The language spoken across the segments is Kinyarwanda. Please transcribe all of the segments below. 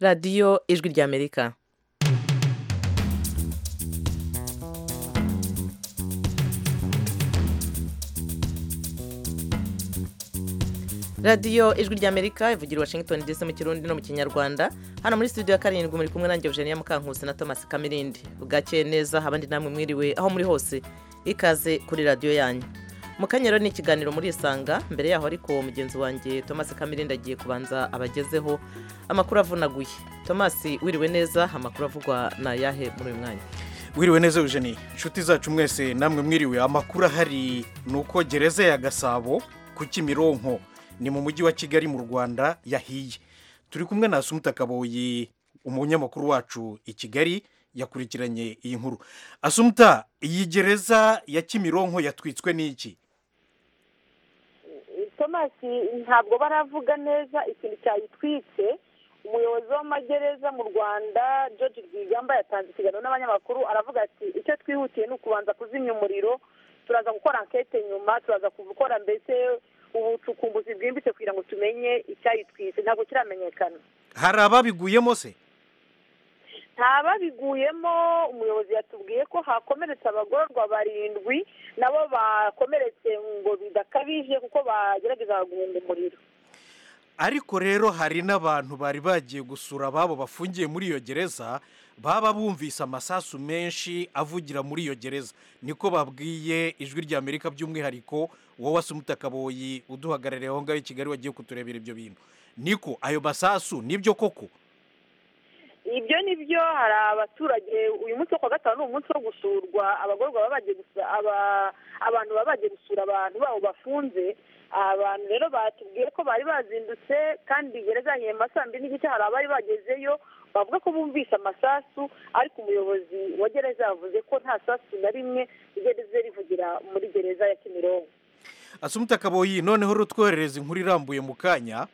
radiyo ijwi ry'amerika radiyo ijwi ry'amerika ivugira i washington ndetse mu kirundi no mu kinyarwanda hano muri studio ya karindwi muri kumwe nanjye eugenia mukankusi na thomas kamirindi bwakeye neza abandi namwe mwiriwe aho muri hose ikaze kuri radiyo yanyu mu kanyero ni ikiganiro muri isanga mbere yaho ariko mugenzi wanjye thomas kamirindi agiye kubanza abagezeho amakuru avunaguye thomas wiriwe neza amakuru avugwa na yahe muri uyu mwanya wiriwe neza eugenie inshuti zacu mwese namwe mwiriwe amakuru ahari ni uko gereza ya gasabo ku kimironko ni mu mujyi wa kigali mu rwanda yahiye turi kumwe na asumuta kaboyi umunyamakuru wacu i kigali yakurikiranye iyi nkuru asumuta iyi gereza ya kimironko yatwitswe n'iki tomasi ntabwo baravuga neza ikintu cyayitwitse umuyobozi w'amagereza mu rwanda george rwigamba yatanze ikiganiro n'abanyamakuru aravuga ati icyo twihutiye ni ukubanza kuzimya umuriro turaza gukora ankete nyuma turaza gukora mbese ubucukumbuzi bwimbitse kugira ngo tumenye icyayitwise ntabwo kiramenyekana hari ababiguyemo se nta babiguyemo umuyobozi yatubwiye ko hakomeretse abagororwa barindwi nabo bakomeretse ngo bidakabije kuko bagerageza guhunga umuriro ariko rero hari n'abantu bari bagiye gusura ababo bafungiye muri iyo gereza baba bumvise amasasu menshi avugira muri iyo gereza niko babwiye ijwi ry'amerika by'umwihariko wowe asa umutakaboyi uduhagarariye aho ngaho i kigali wagiye kuturebera ibyo bintu niko ayo masasu nibyo koko ibyo ni byo hari abaturage uyu munsi wo ku wa gatanu ni umunsi wo gusurwa abagororwa baba bagiye gusura abantu baba bagiye gusura abantu babo bafunze abantu rero batubwiye ko bari bazindutse kandi gereza saa sambi n'igice hari abari bagezeyo bavuga ko bumvise amasasu ariko umuyobozi wa gereza yavuze ko nta sasu na rimwe rigeze rivugira muri gereza ya kimironko asumuta kaboyi noneho rutwoherereza inkuru irambuye mu kanya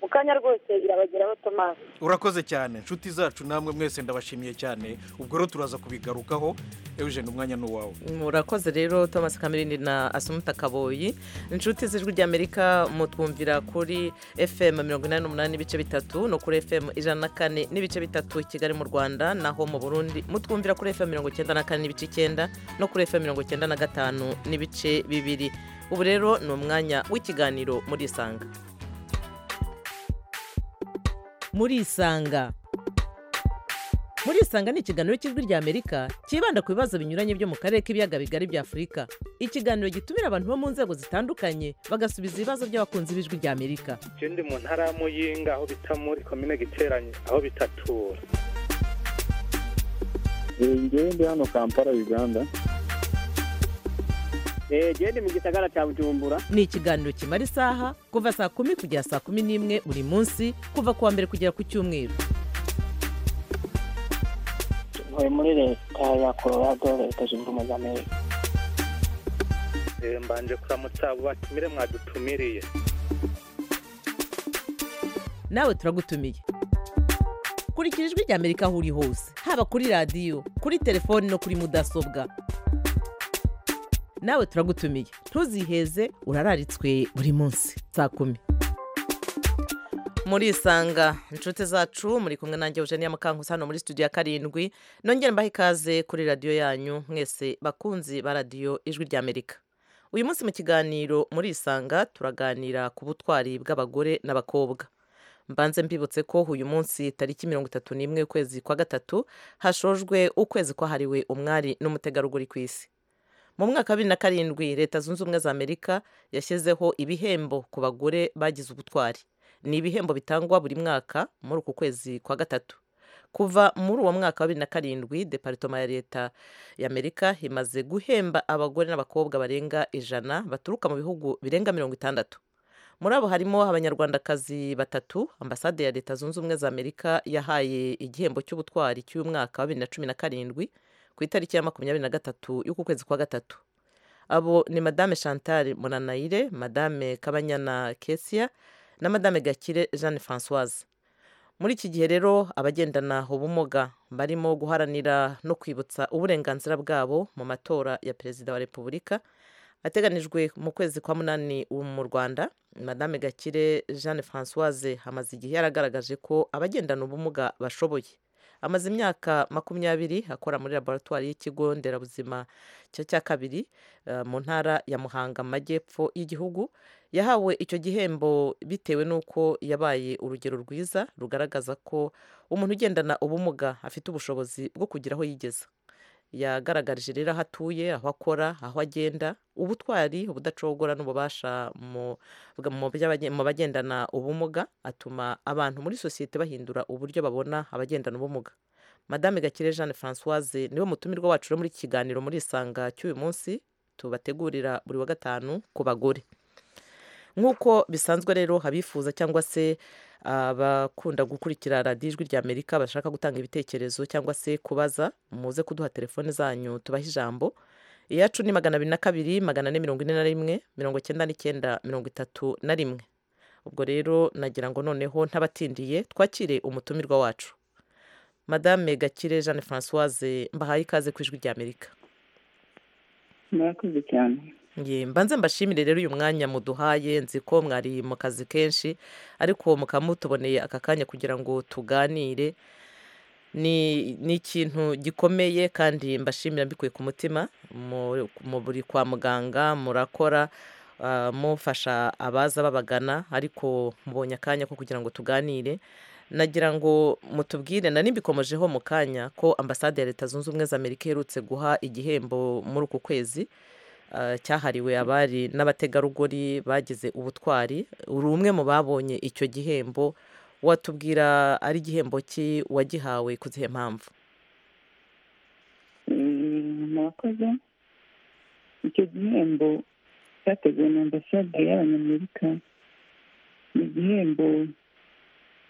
mu kanya rwose irabageraho tomasi urakoze cyane inshuti zacu namwe mwese ndabashimiye cyane ubwo rero turaza kubigarukaho eugene umwanya ni uwawe murakoze rero thomas kamirindi na asumuta kaboyi inshuti z'ijwi ry'amerika mutwumvira kuri fm mirongo inani n'umunani n'ibice bitatu no kuri fm ijana na kane n'ibice bitatu kigali mu rwanda naho mu burundi mutwumvira kuri fm mirongo icyenda na kane n'ibice icyenda no kuri fm mirongo icyenda na gatanu n'ibice bibiri ubu rero ni umwanya w'ikiganiro muri isanga muri isanga muri isanga ni ikiganiro cy'ijwi ry'amerika cyibanda ku bibazo binyuranye byo mu karere k'ibiyaga bigari bya afurika ikiganiro gitumira abantu bo mu nzego zitandukanye bagasubiza ibibazo by'abakunzi b'ijwi ry'amerika ikindi mu ntara y'amuyinga aho bita muri komine giteranye aho bitatura ngewe ndi hano kampala uganda genda mu gisagara cya bujumbura ni ikiganiro kimara isaha kuva saa kumi kugera saa kumi n'imwe buri munsi kuva ku wa mbere kugera ku cyumweru ntuye muri leta ya colorado leta zunze ubumwe za amerika mbanje kuramutsa abo batumire mwadutumiriye nawe turagutumiye kurikira ijwi ry'amerika aho uri hose haba kuri radiyo kuri telefoni no kuri mudasobwa nawe turagutumiye ntuziheze urararitswe buri munsi saa kumi muri isanga inshuti zacu muri kumwe nanjye eugenia mukankusi hano muri studio ya karindwi nongere mbahe ikaze kuri radiyo yanyu mwese bakunzi ba radiyo ijwi ry'amerika uyu munsi mu kiganiro muri isanga turaganira ku butwari bw'abagore n'abakobwa mbanze mbibutse ko uyu munsi tariki mirongo itatu n'imwe ukwezi kwa gatatu hashojwe ukwezi kwahariwe umwari n'umutegarugori ku isi mu mwaka wa bibiri na karindwi leta zunze ubumwe za amerika yashyizeho ibihembo ku bagore bagize ubutwari ni ibihembo bitangwa buri mwaka muri uku kwezi kwa gatatu kuva muri uwo mwaka wa bibiri na karindwi deparitoma ya leta y'amerika imaze guhemba abagore n'abakobwa barenga ijana baturuka mu bihugu birenga mirongo itandatu muri abo harimo abanyarwandakazi batatu ambasade ya leta zunze ubumwe za amerika yahaye igihembo cy'ubutwari cy'umwaka wa bibiri na cumi na karindwi ku itariki ya makumyabiri na gatatu y'uku kwezi kwa gatatu abo ni madame chantal muranayire madame kabanyana kesia na madame gakire jeanne francoise muri iki gihe rero abagendana ubumuga barimo guharanira no kwibutsa uburenganzira bwabo mu matora ya perezida wa repubulika ateganijwe mu kwezi kwa munani ubu mu rwanda madame gakire jeanne francoise hamaze igihe yaragaragaje ko abagendana ubumuga bashoboye amaze imyaka makumyabiri akora muri laboratwari y'ikigo nderabuzima cya cya kabiri eh, mu ntara ya muhanga mu majyepfo y'igihugu yahawe icyo gihembo bitewe n'uko yabaye urugero rwiza rugaragaza ko umuntu ugendana ubumuga afite ubushobozi bwo kugira aho yigeza yagaragarije rero aho atuye aho akora aho agenda ubutwari ubudacogora n'ububasha mu bwa- mu by'abage- mu bagendana ubumuga atuma abantu muri sosiyete bahindura uburyo babona abagendana ubumuga madame gakire jeanne francoise niwe mutumirwa wacu rero muri iki kiganiro muri isanga cy'uyu munsi tubategurira buri wa gatanu ku bagore nk'uko bisanzwe rero abifuza cyangwa se abakunda gukurikira radiyo ijwi rya amerika bashaka gutanga ibitekerezo cyangwa se kubaza muze kuduha telefone zanyu tubahe ijambo iyacu ni magana abiri na kabiri magana ane mirongo ine na rimwe mirongo icyenda n'icyenda mirongo itatu na rimwe ubwo rero nagira ngo noneho ntabatindiye twakire umutumirwa wacu madame gakire jeanne francoise mbahaye ikaze ku ijwi rya amerika murakoze cyane Ye, mbanze mbashimire rero uyu mwanya muduhaye nzi ko mwari mu kazi kenshi ariko mukaba mutuboneye aka kanya kugira ngo tuganire ni ni ikintu gikomeye kandi mbashimira mbikuye ku mutima mu- mu buri kwa muganga murakora ah, mufasha abaza babagana ariko mubonye akanya ko kugira ngo tuganire nagira ngo mutubwire na nimbikomojeho mu kanya ko ambasade ya leta zunze ubumwe za amerika iherutse guha igihembo muri uku kwezi ah, cyahariwe abari n'abategarugori bagize ubutwari uri umwe mu babonye icyo gihembo watubwira ari igihembo ki wagihawe ku zihe mpamvu Mm, murakoze icyo gihembo cyateguwe na ambasade y'abanyamerika ni igihembo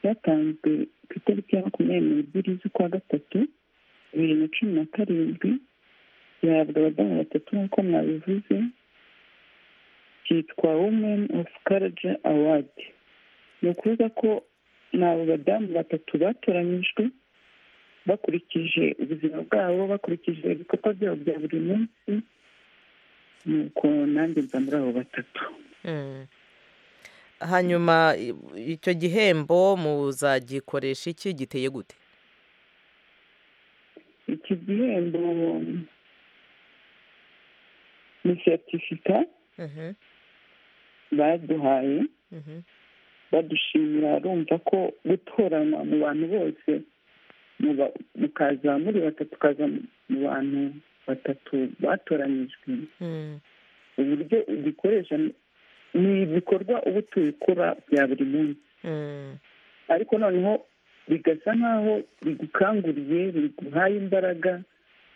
cyatanzwe ku itariki ya makumyabiri n'ebyiri z'ukwa gatatu bibiri na cumi na karindwi gihabwa abadamu batatu nk'uko mwabivuze cyitwa women of courage award ni ukuvuga ko ni abo badamu batatu batoranyijwe bakurikije ubuzima bwabo bakurikije ibikorwa byabo bya buri munsi nuko nanjye nza muri abo batatu hanyuma i- icyo gihembo muzagikoresha iki giteye gute iki gihembo ni seritifika baduhaye badushimira urumva ko gutoranywa mu bantu bose muba- mukaza muri batatu ukaza mu bantu batatu batoranyijwe uburyo ubikoresha ni ibikorwa uba utuye ukora bya buri munsi ariko noneho bigasa nk'aho bigukanguriye biguhaye imbaraga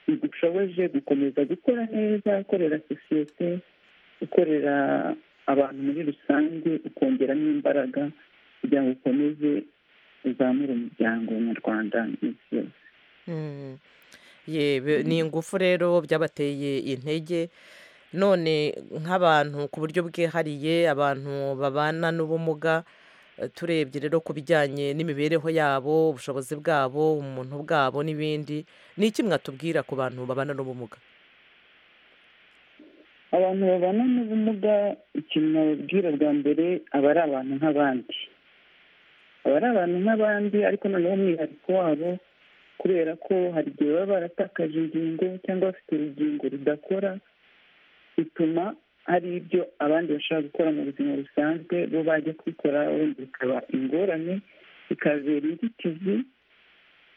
bigushoboje gukomeza gukora neza ukorera sosiyete ukorera abantu muri rusange ukongeramo imbaraga kugira ngo ukomeze uzamure umuryango nyarwanda n'isi yose ye be- ni ingufu rero byabateye intege none nk'abantu ku buryo bwihariye abantu babana n'ubumuga eh, turebye rero ku bijyanye n'imibereho yabo ubushobozi bwabo umuntu bwabo n'ibindi ni iki mwatubwira ku bantu babana n'ubumuga abantu babana n'ubumuga ikintu nababwira bwa mbere aba ari abantu nk'abandi aba ari abantu nk'abandi ariko noneho umwihariko wabo kubera ko hari igihe baba baratakaje ingingo cyangwa bafite urugingo rudakora bituma hari ibyo abandi bashaka gukora mu buzima busanzwe bo bajya kubikora wenda bikaba ingorane bikabera inzitizi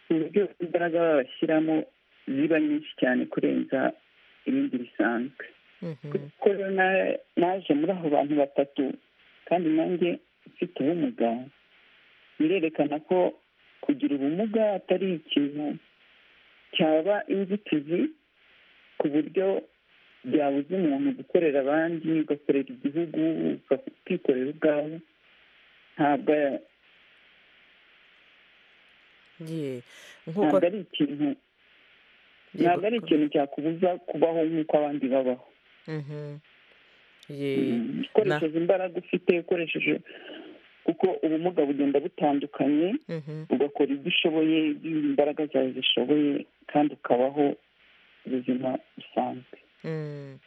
ku buryo imbaraga babashyiramo ziba nyinshi cyane kurenza ibindi bisanzwe kuko rero na- naje muri abo bantu batatu kandi nanjye mfite ubumuga birerekana ko kugira ubumuga atari ikintu cyaba inzitizi ku buryo byabuza umuntu gukorera abandi ugakorera igihugu ukikorera ubwawe ntabwo ye nk'uko ntabwo ari ikintu ntabwo ari ikintu cyakubuza kubaho nk'uko abandi babaho Mhm. ye ukoresheje imbaraga ufite ukoresheje kuko ubumuga bugenda butandukanye mhm. ugakora ibyo ushoboye ibyo imbaraga zawe zishoboye kandi ukabaho ubuzima busanzwe Mm.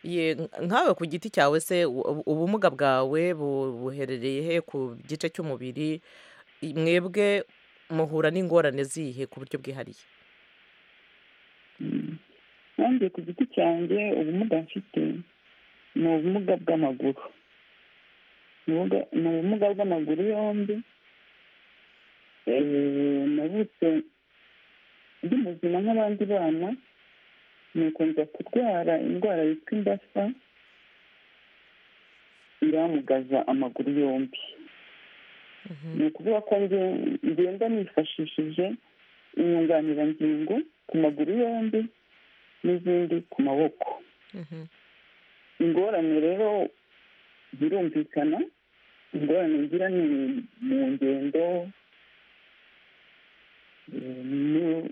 Ye, nkawe ku giti cyawe se u- ubumuga bwawe bu- buherereye he ku gice cy'umubiri I- mwebwe muhura n'ingorane zihe ku buryo bwihariye Mm. nanjye ku giti cyanjye ubumuga mfite ni ubumuga bw'amaguru Ni ubumuga- ni ubumuga bw'amaguru yombi Eh, navutse ndi muzima nk'abandi bana nuko nza kurwara indwara yitwa imbasa iramugaza amaguru yombi ni ukuvuga ko njye ngenda nifashishije inyunganirangingo ku maguru yombi n'izindi ku maboko ingorane rero zirumvikana ingorane ngira ni mu ngendo eh, no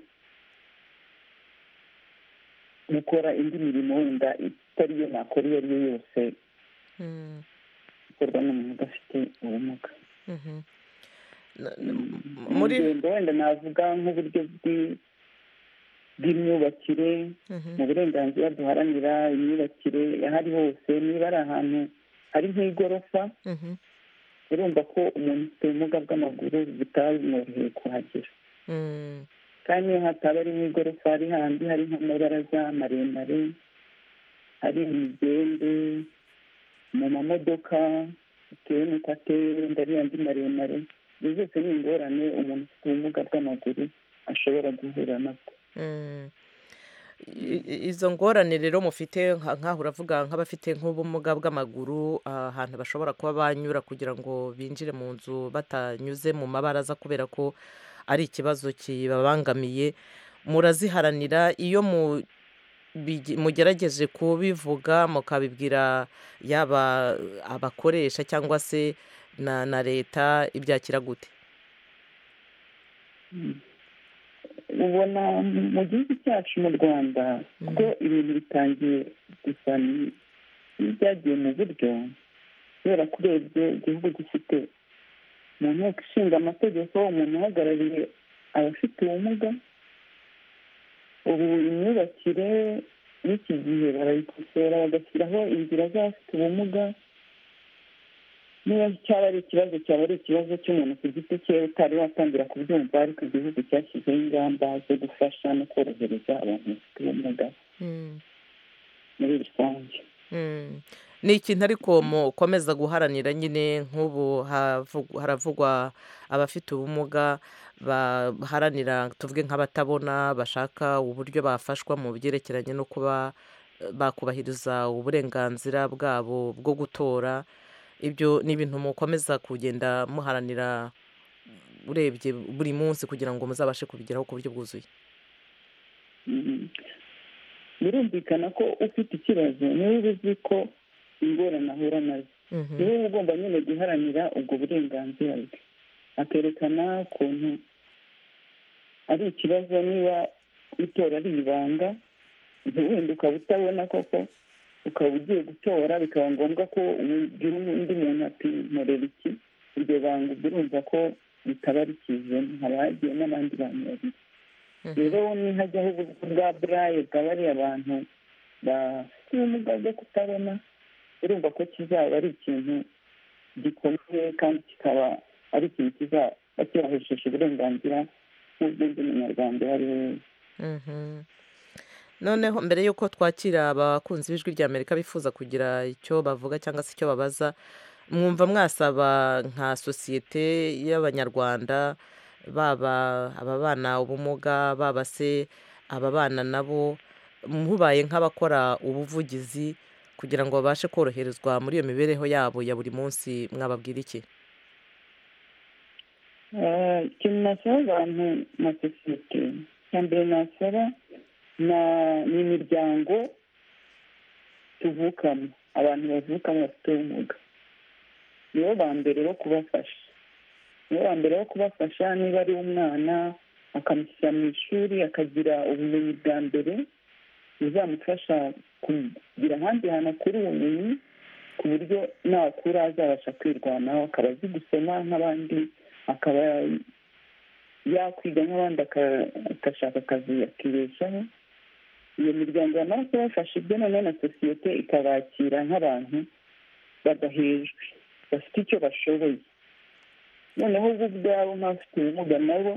gukora indi mirimo wenda itari yo nakora iyo ari yo yose ikorwa n'umuntu udafite ubumuga Na- na- m- mu muri ngendo wenda navuga nk'uburyo bw'i- bw'imyubakire Mhm. mu burenganzira duharanira imyubakire aho ari hose niba ari ahantu hari nk'igorofa Mhm. urumva ko umuntu ufite ubumuga bw'amaguru bitamworoheye kuhagera Mm. kandi niyo hataba ari nk'igorofa hari handi hari nk'amabaraza maremare hari imigende mu mamodoka bitewe n'uko ateye ndariya andi maremare izo zose ni ingorane umuntu ufite ubumuga bw'amaguru ashobora guhura nabwo Mm. I- i- izo ngorane rero mufite nka- nk'aho uravuga nk'abafite nk'ubumuga bw'amaguru ah, ahantu bashobora kuba banyura kugira ngo binjire mu nzu batanyuze mu mabaraza kubera ko ari ikibazo kibabangamiye muraziharanira iyo mu bigi- mugerageje kubivuga mukabibwira yaba abakoresha cyangwa se na na leta ibyakira gute ubona mu gihugu cyacu mu rwanda ko ibintu bitangiye gusa n- n'ibyagiye mu buryo kubera ko urebye igihugu gifite mu nteko ishinga amategeko umuntu uhagarariye abafite ubumuga ubu imyubakire y'iki gihe barayikosora bagashyiraho inzira z'abafite ubumuga niba cyaba ari ikibazo cyaba ari ikibazo cy'umuntu ku giti cye utari watangira kubyumva ariko igihugu cyashyizeho ingamba zo gufasha no korohereza abantu bafite ubumuga muri rusange Mm. ni ikintu ariko mukomeza guharanira nyine nk'ubu havu- haravugwa abafite ubumuga baharanira tuvuge nk'abatabona bashaka uburyo bafashwa mu byerekeranye no kuba eh, bakubahiriza uburenganzira bwabo bwo gutora ibyo ni ibintu mukomeza kugenda muharanira urebye buri munsi kugira ngo muzabashe kubigeraho ku buryo bwuzuye Mhm. birumvikana ko ufite ikibazo niwe uba uzi ko ingorane ahura nazo Mhm. niwe uba ugomba nyine guharanira ubwo burenganzira bwe akerekana ukuntu ari ikibazo niba itora ari ibanga ubwo wenda ukaba utabona koko ukaba ugiye gutora bikaba ngombwa ko ubwira undi muntu ati nkorera iki iryo banga ubwo urumva ko ritaba rikizemo haba hagiye n'abandi bantu babiri rero nihajyaho uburyo bwa burayi bwa bariya bantu bafite ubumuga bwo kutabona urumva ko kizaba ari ikintu gikomeye kandi kikaba ari ikintu kizaba cyubahesheje uburenganzira n'ubwenge munyarwanda uwo ari we wese Mhm. noneho mbere y'uko twakira abakunzi b'ijwi ry'amerika bifuza kugira icyo bavuga cyangwa se icyo babaza mwumva mwasaba nka sosiyete y'abanyarwanda baba ababana ubumuga baba se ababana nabo mubaye nk'abakora ubuvugizi kugira ngo babashe koroherezwa muri iyo mibereho yabo ya buri munsi mwababwira iki Eh, ikintu nasaba abantu na sosiyete icya mbere nasaba na- ni imiryango tuvukamo abantu bavukamo bafite ubumuga nibo ba mbere bo kubafasha nibo ba mbere bo kubafasha niba ari umwana akamushyira mu ishuri akagira ubumenyi bwa mbere buzamufasha kugira ahandi hantu akura ubumenyi ku buryo nakura azabasha kwirwanaho akaba azi gusoma nk'abandi akaba yakwiga nk'abandi aka- agashaka akazi akibeshaho iyo miryango yamara kubafasha ibyo noneho na sosiyete ikabakira nk'abantu badahejwe bafite icyo bashoboye noneho bo ubwabo nk'abafite ubumuga nabo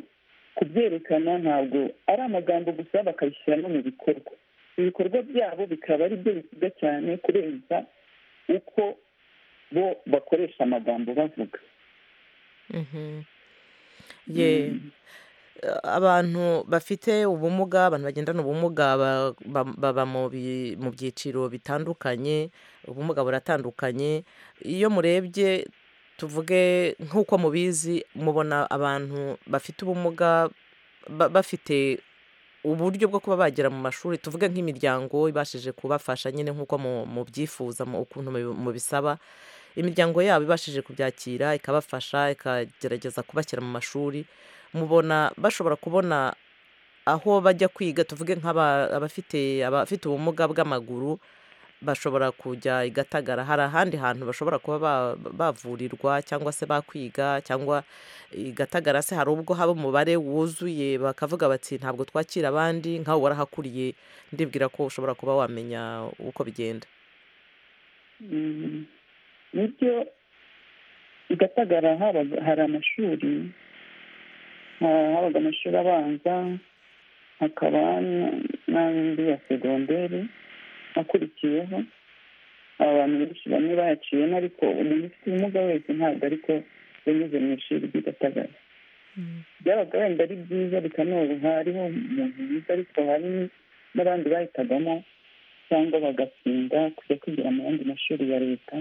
kubyerekana ntabwo ari amagambo gusa bakabishyira no mu bikorwa ibikorwa byabo bikaba ari byo bivuga cyane kurenza uko bo bakoresha amagambo bavuga Mhm. Ye- abantu bafite ubumuga abantu bagendana ubumuga ba- ba- baba mu bi- mu byiciro bitandukanye ubumuga buratandukanye iyo murebye tuvuge nk'uko mubizi mubona abantu bafite ubumuga ba- bafite uburyo bwo kuba bagera mu mashuri tuvuge nk'imiryango ibashije kubafasha nyine nk'uko mu- mubyifuza mu- ukuntu mubi- mubisaba imiryango yabo ibashije kubyakira ikabafasha ikagerageza kubashyira mu mashuri mubona bashobora kubona aho bajya kwiga tuvuge nk'abafite abafite ubumuga bw'amaguru bashobora kujya i gatagara hari ahandi hantu bashobora kuba ba- bavurirwa cyangwa se bakwiga cyangwa i gatagara se hari ubwo haba umubare wuzuye bakavuga bati ntabwo twakira abandi nkawe warahakuriye ndibwira ko ushobora kuba wamenya uko bigenda Mm. nibyo i gatagara habaga- hari amashuri ha- habaga amashuri abanza hakaba n- n'andi ya segonderi akurikiyeho abantu benshi bamwe bayaciyemo ariko umuntu ufite ubumuga wese ntabwo ariko yanyuze mu ishuri ry'i gatagara byabaga wenda ari byiza bikanoroha hariho umuntu mwiza ariko hari n'abandi bahitagamo cyangwa bagatsinda kujya kwigira mu yandi mashuri ya leta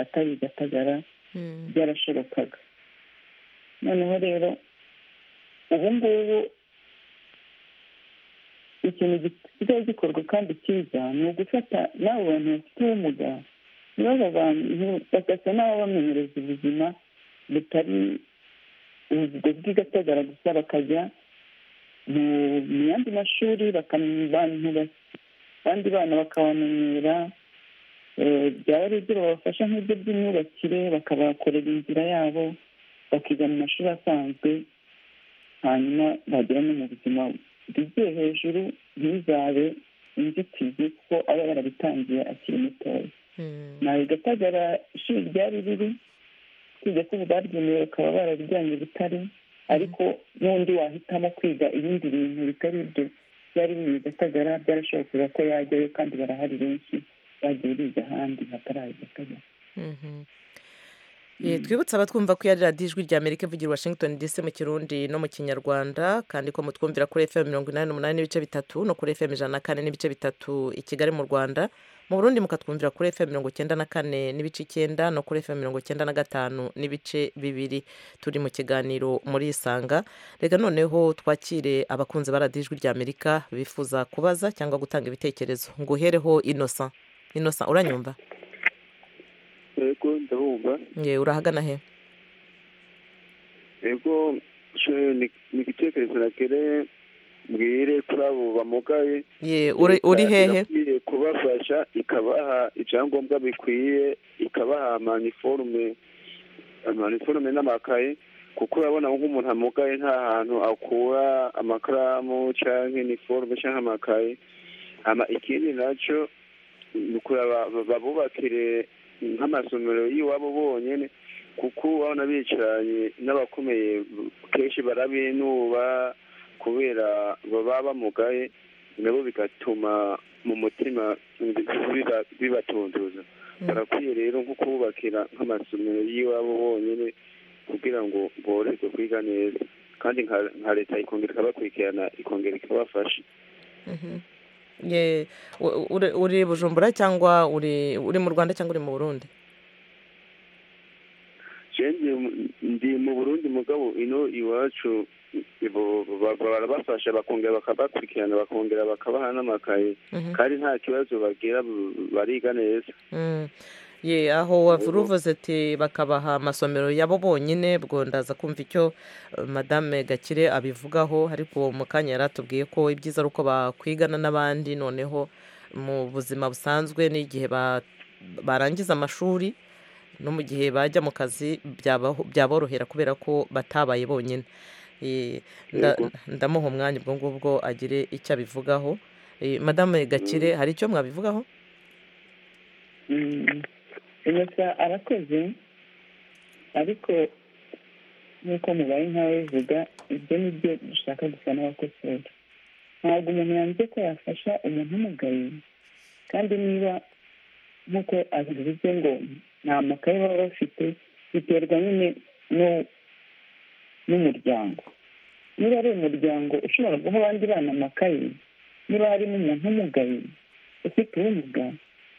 atari i gatagara byarashobokaga noneho rero ubu ngubu ikintu gisigaye gikorwa kandi cyiza ni ugufata n'abo bantu bafite ubumuga niba bantu bagasa n'ababamenyereza ubuzima butari ubwo bw'i gatagara gusa bakajya mu mu yandi mashuri bakamenya abantu bas- abandi bana bakabamenyera eh, byaba ari ibyo babafasha nk'ibyo by'imyubakire bakabakorera inzira yabo bakiga mu mashuri asanzwe hanyuma bagera no mu buzima bigiye hejuru ntibizabe inzitizi kuko aba yarabitangiye akiri mutoya nawe gatagara ishuri ryari riri kwiga ko ubu baryemewe bakaba barabijyanye butare ariko n'undi wahitamo kwiga ibindi bintu bitari ibyo byari biri i gatagara byarashobokera ko yajyayo kandi barahari benshi bagiye biga ahandi hatari i gatagara Mhm. Eh, twibutse abatwumva ko yari radiyo ijwi ry'amerika ivugira i washington dc mu kirundi no mu kinyarwanda kandi ko mutwumvira kuri fm mirongo inani n'umunani n'ibice bitatu no kuri fm ijana na kane n'ibice bitatu i kigali mu rwanda mu burundi mukatwumvira kuri fm mirongo icyenda na kane n'ibice icyenda no kuri fm mirongo icyenda na gatanu n'ibice bibiri turi mu kiganiro muri isanga reka noneho twakire abakunzi ba radiyo ijwi ry'amerika bifuza kubaza cyangwa gutanga ibitekerezo nguhereho inosa inosa uranyumva yego ndabumva Nge, urahagana he yego she- ni ni igitekerezo nakeneye mbwire kuri abo bamugaye Ye, uri uri Leta hehe irakwiye kubafasha ikabaha ibyangombwa bikwiye ikabaha amaniforume amaniforume n'amakaye kuko urabona nk'umuntu amugaye nta hantu akura amakaramu cyangwa iniforume cyangwa amakaye Hama ikindi nacyo ni ukureba ba- babubakire nk'amasomero y'iwabo bonyine kuko urabona bicaranye n'abakomeye kenshi barabinuba kubera baba bamugaye nabo bigatuma mu mutima biba- bibatunduza barakwiye rero nko kububakira nk'amasomero y'iwabo bonyine kugira ngo boroherwe kwiga neza kandi nka- nka leta ikongera ikabakurikirana ikongera ikabafasha Ye, u- uri- uri bujumbura cyangwa uri uri mu rwanda cyangwa uri mu burundi Je ndi ndi mu burundi mugabo ino iwacu bo- ba- barabafasha bakongera bakabakurikirana bakongera bakabaha n'amakaye Mhm. kandi nta kibazo bagira bariga neza Mm. Ye, aho wavura uvuze ati bakabaha amasomero yabo bonyine bwo ndaza kumva icyo eh, madame gakire abivugaho ariko mu kanya yari atubwiye ko ibyiza ari uko bakwigana n'abandi noneho mu buzima busanzwe n'igihe ba- barangiza amashuri no mu gihe bajya mu kazi byabaho- byaborohera kubera ko batabaye bonyine Eh, nda- ndamuha umwanya ubwo ngubwo agire icyo abivugaho Eh, madame gakire hari icyo mwabivugaho gusa arakoze ariko nk'uko mubaye nk'ababivuga ibyo ni byo dushaka gusa n'abakosora ntabwo umuntu yanze ko yafasha umuntu umugaye kandi niba nk'uko abivuze ngo nta makaye baba bafite biterwa nyine no- n'umuryango niba ari umuryango ushobora guha abandi bana amakaye niba harimo umuntu umugaye ufite ubumuga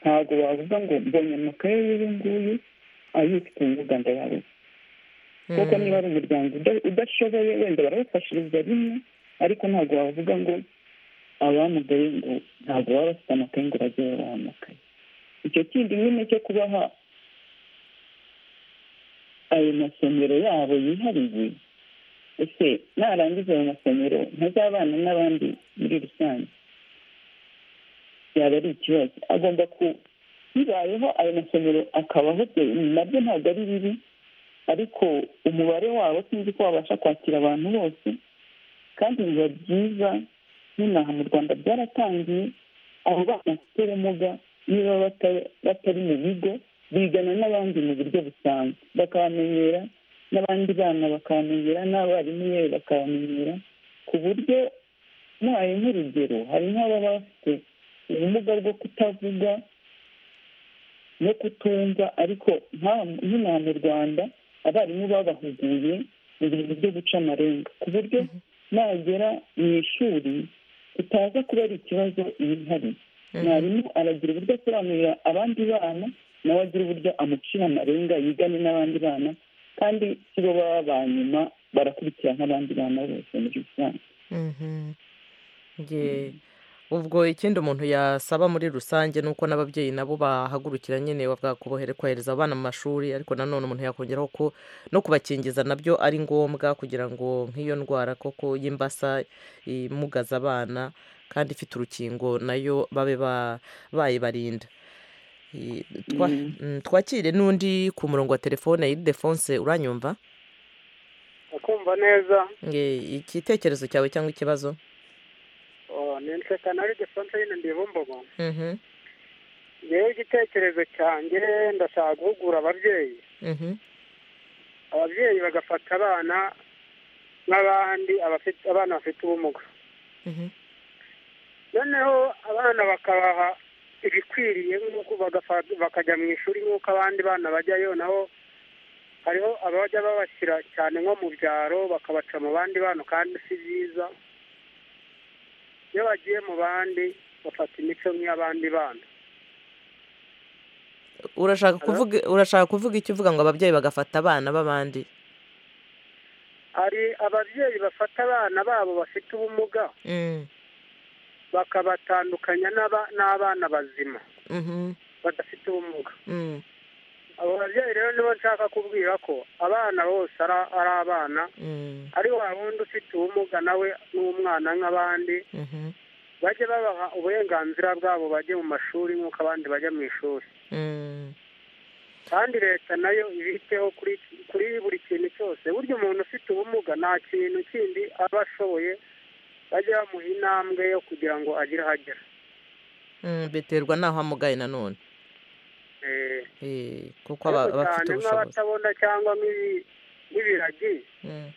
ntabwo wavuga ngo mbonye amakaye y'uyu nguyu ayifite ubumuga ndayabuze kuko niba ari umuryango uda- udashoboye wenda barabafashiriza rimwe ariko ntabwo wavuga ngo abamugaye ngo ntabwo baba bafite amakaye ngo bajye babaha amakaye icyo kindi nyine cyo kubaha ayo masomero yabo yihariye ese narangiza ayo masomero ntazabana n'abandi muri rusange byaba ari ikibazo agomba ku bibayeho ayo masomero akabaho byo nabyo ntabwo ari bibi ariko umubare wabo sinzi ko wabasha kwakira abantu bose kandi biba byiza n'inaha mu rwanda byaratangiye abo bana bafite ubumuga niba bata- batari mu bigo bigana n'abandi mu buryo busanzwe bakabamenyera n'abandi bana bakabamenyera n'abarimu yewe bakabamenyera ku buryo muhaye nk'urugero hari nk'ababa bafite ubumuga bwo kutavuga no kutumva ariko nka- nk'inaha mu rwanda abarimu babahuguye mu bintu byo guca amarenga ku buryo nagera mu ishuri utaza kubera ikibazo yihariye mwarimu aragira uburyo asobanurira abandi bana nawe agira uburyo amucira amarenga yigane n'abandi bana kandi si bo baba ba nyuma barakurikira nk'abandi bana bose muri rusange Mhm. Nge- ubwo ikindi umuntu yasaba muri rusange ni uko n'ababyeyi nabo bahagurukira nyine bavuga kubohere kohereza abana mu mashuri ariko nanone umuntu yakongeraho ko no kubakingiza nabyo ari ngombwa kugira ngo nk'iyo ndwara koko y'imbasa imugaza abana kandi ifite urukingo nayo babe ba- bayibarinda I- twa- mm, twakire n'undi ku murongo wa telefone iridefonse uranyumva akumva neza Nge- igitekerezo cyawe cyangwa ikibazo Oh, ni nseka nari defense nyine ndibumbogo Mhm, ngewe igitekerezo cyanjye ndashaka guhugura ababyeyi mhm. ababyeyi bagafata abana nk'abandi abafite- abana bafite ubumuga Mhm. noneho abana bakabaha ibikwiriye nk'uko bagafa- bakajya mu ishuri nk'uko abandi bana bajyayo naho hariho abajya babashyira cyane nko mu byaro bakabaca mu bandi bana kandi si byiza iyo bagiye mu bandi bafata imico nk'iy'abandi bana urashaka kuvuga urashaka kuvuga icyo uvuga ngo ababyeyi bagafata abana b'abandi hari ababyeyi bafata abana babo bafite ubumuga Mm, bakabatandukanya n'aba- n'abana bazima mhm, badafite ubumuga mm, abo babyeyi rero nibo nshaka kubwira ko abana bose ara- ari abana mm, ari wa wundi ufite ubumuga nawe n'umwana nk'abandi mhm, bajye babaha uburenganzira bwabo bajye mu mashuri nk'uko abandi bajya mu ishuri mm. kandi leta nayo ibiteho kuri kuri buri kintu cyose burya umuntu ufite ubumuga nta kintu kindi aba ashoboye bajye bamuha intambwe yo kugira ngo agire aho agera Mm, biterwa n'aho amugaye nanone Eh, Eh, kuko aba ariko aba afite cyane ubushobozi nk'abatabona cyangwa nk'ibi- nk'ibiragi Mm,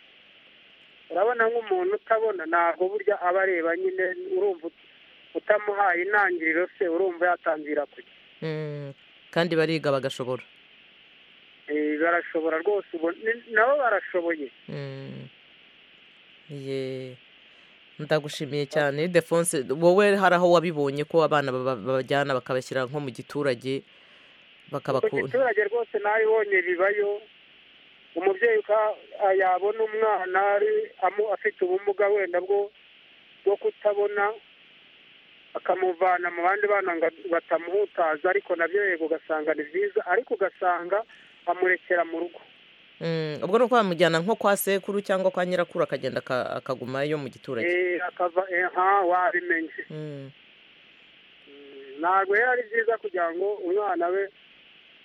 urabona nk'umuntu utabona ntabwo burya aba areba nyine urumva ut- utamuhaye intangiriro se urumva yatangira kujya mm. kandi bariga bagashobora Eh, barashobora rwose ubu- ni- nabo barashoboye Mm. Ye. ndagushimiye cyane defonse wowe hari aho wabibonye ko abana baba- babajyana bakabashyira nko mu giturage ku bakabakura giturage rwose nayibonye bibayo umubyeyi uka- yabona umwana ari amu- afite ubumuga wenda bwo bwo kutabona akamuvana mu bandi bana ngo batamuhutaza ariko nabyo yego ugasanga ni byiza ariko ugasanga amurekera mu rugo Mm, ubwo ni uko bamujyana nko kwa sekuru cyangwa kwa nyirakuru akagenda aka- akaguma yo mu giturage Eh, akava aha wabimenye Mm, ntabwo rero ari byiza kugira ngo umwana we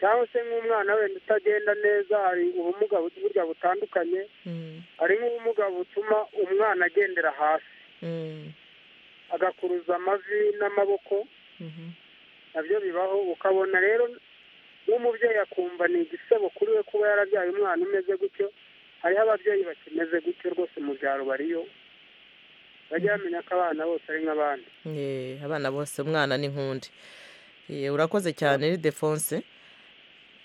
cyangwa se nk'umwana wenda utagenda neza hari ubumuga bu- burya butandukanye mm, hari nk'ubumuga butuma umwana agendera hasi mm, agakuruza amavi n'amaboko Mhm. nabyo bibaho ukabona rero n'umubyeyi akumva ni igisebo kuri we kuba yarabyaye umwana umeze gutyo hariho ababyeyi bakimeze gutyo rwose mu byaro bariyo bajya bamenya ko abana bose ari nk'abandi Eh, abana bose umwana ni nk'undi Eh, urakoze cyane ni defonse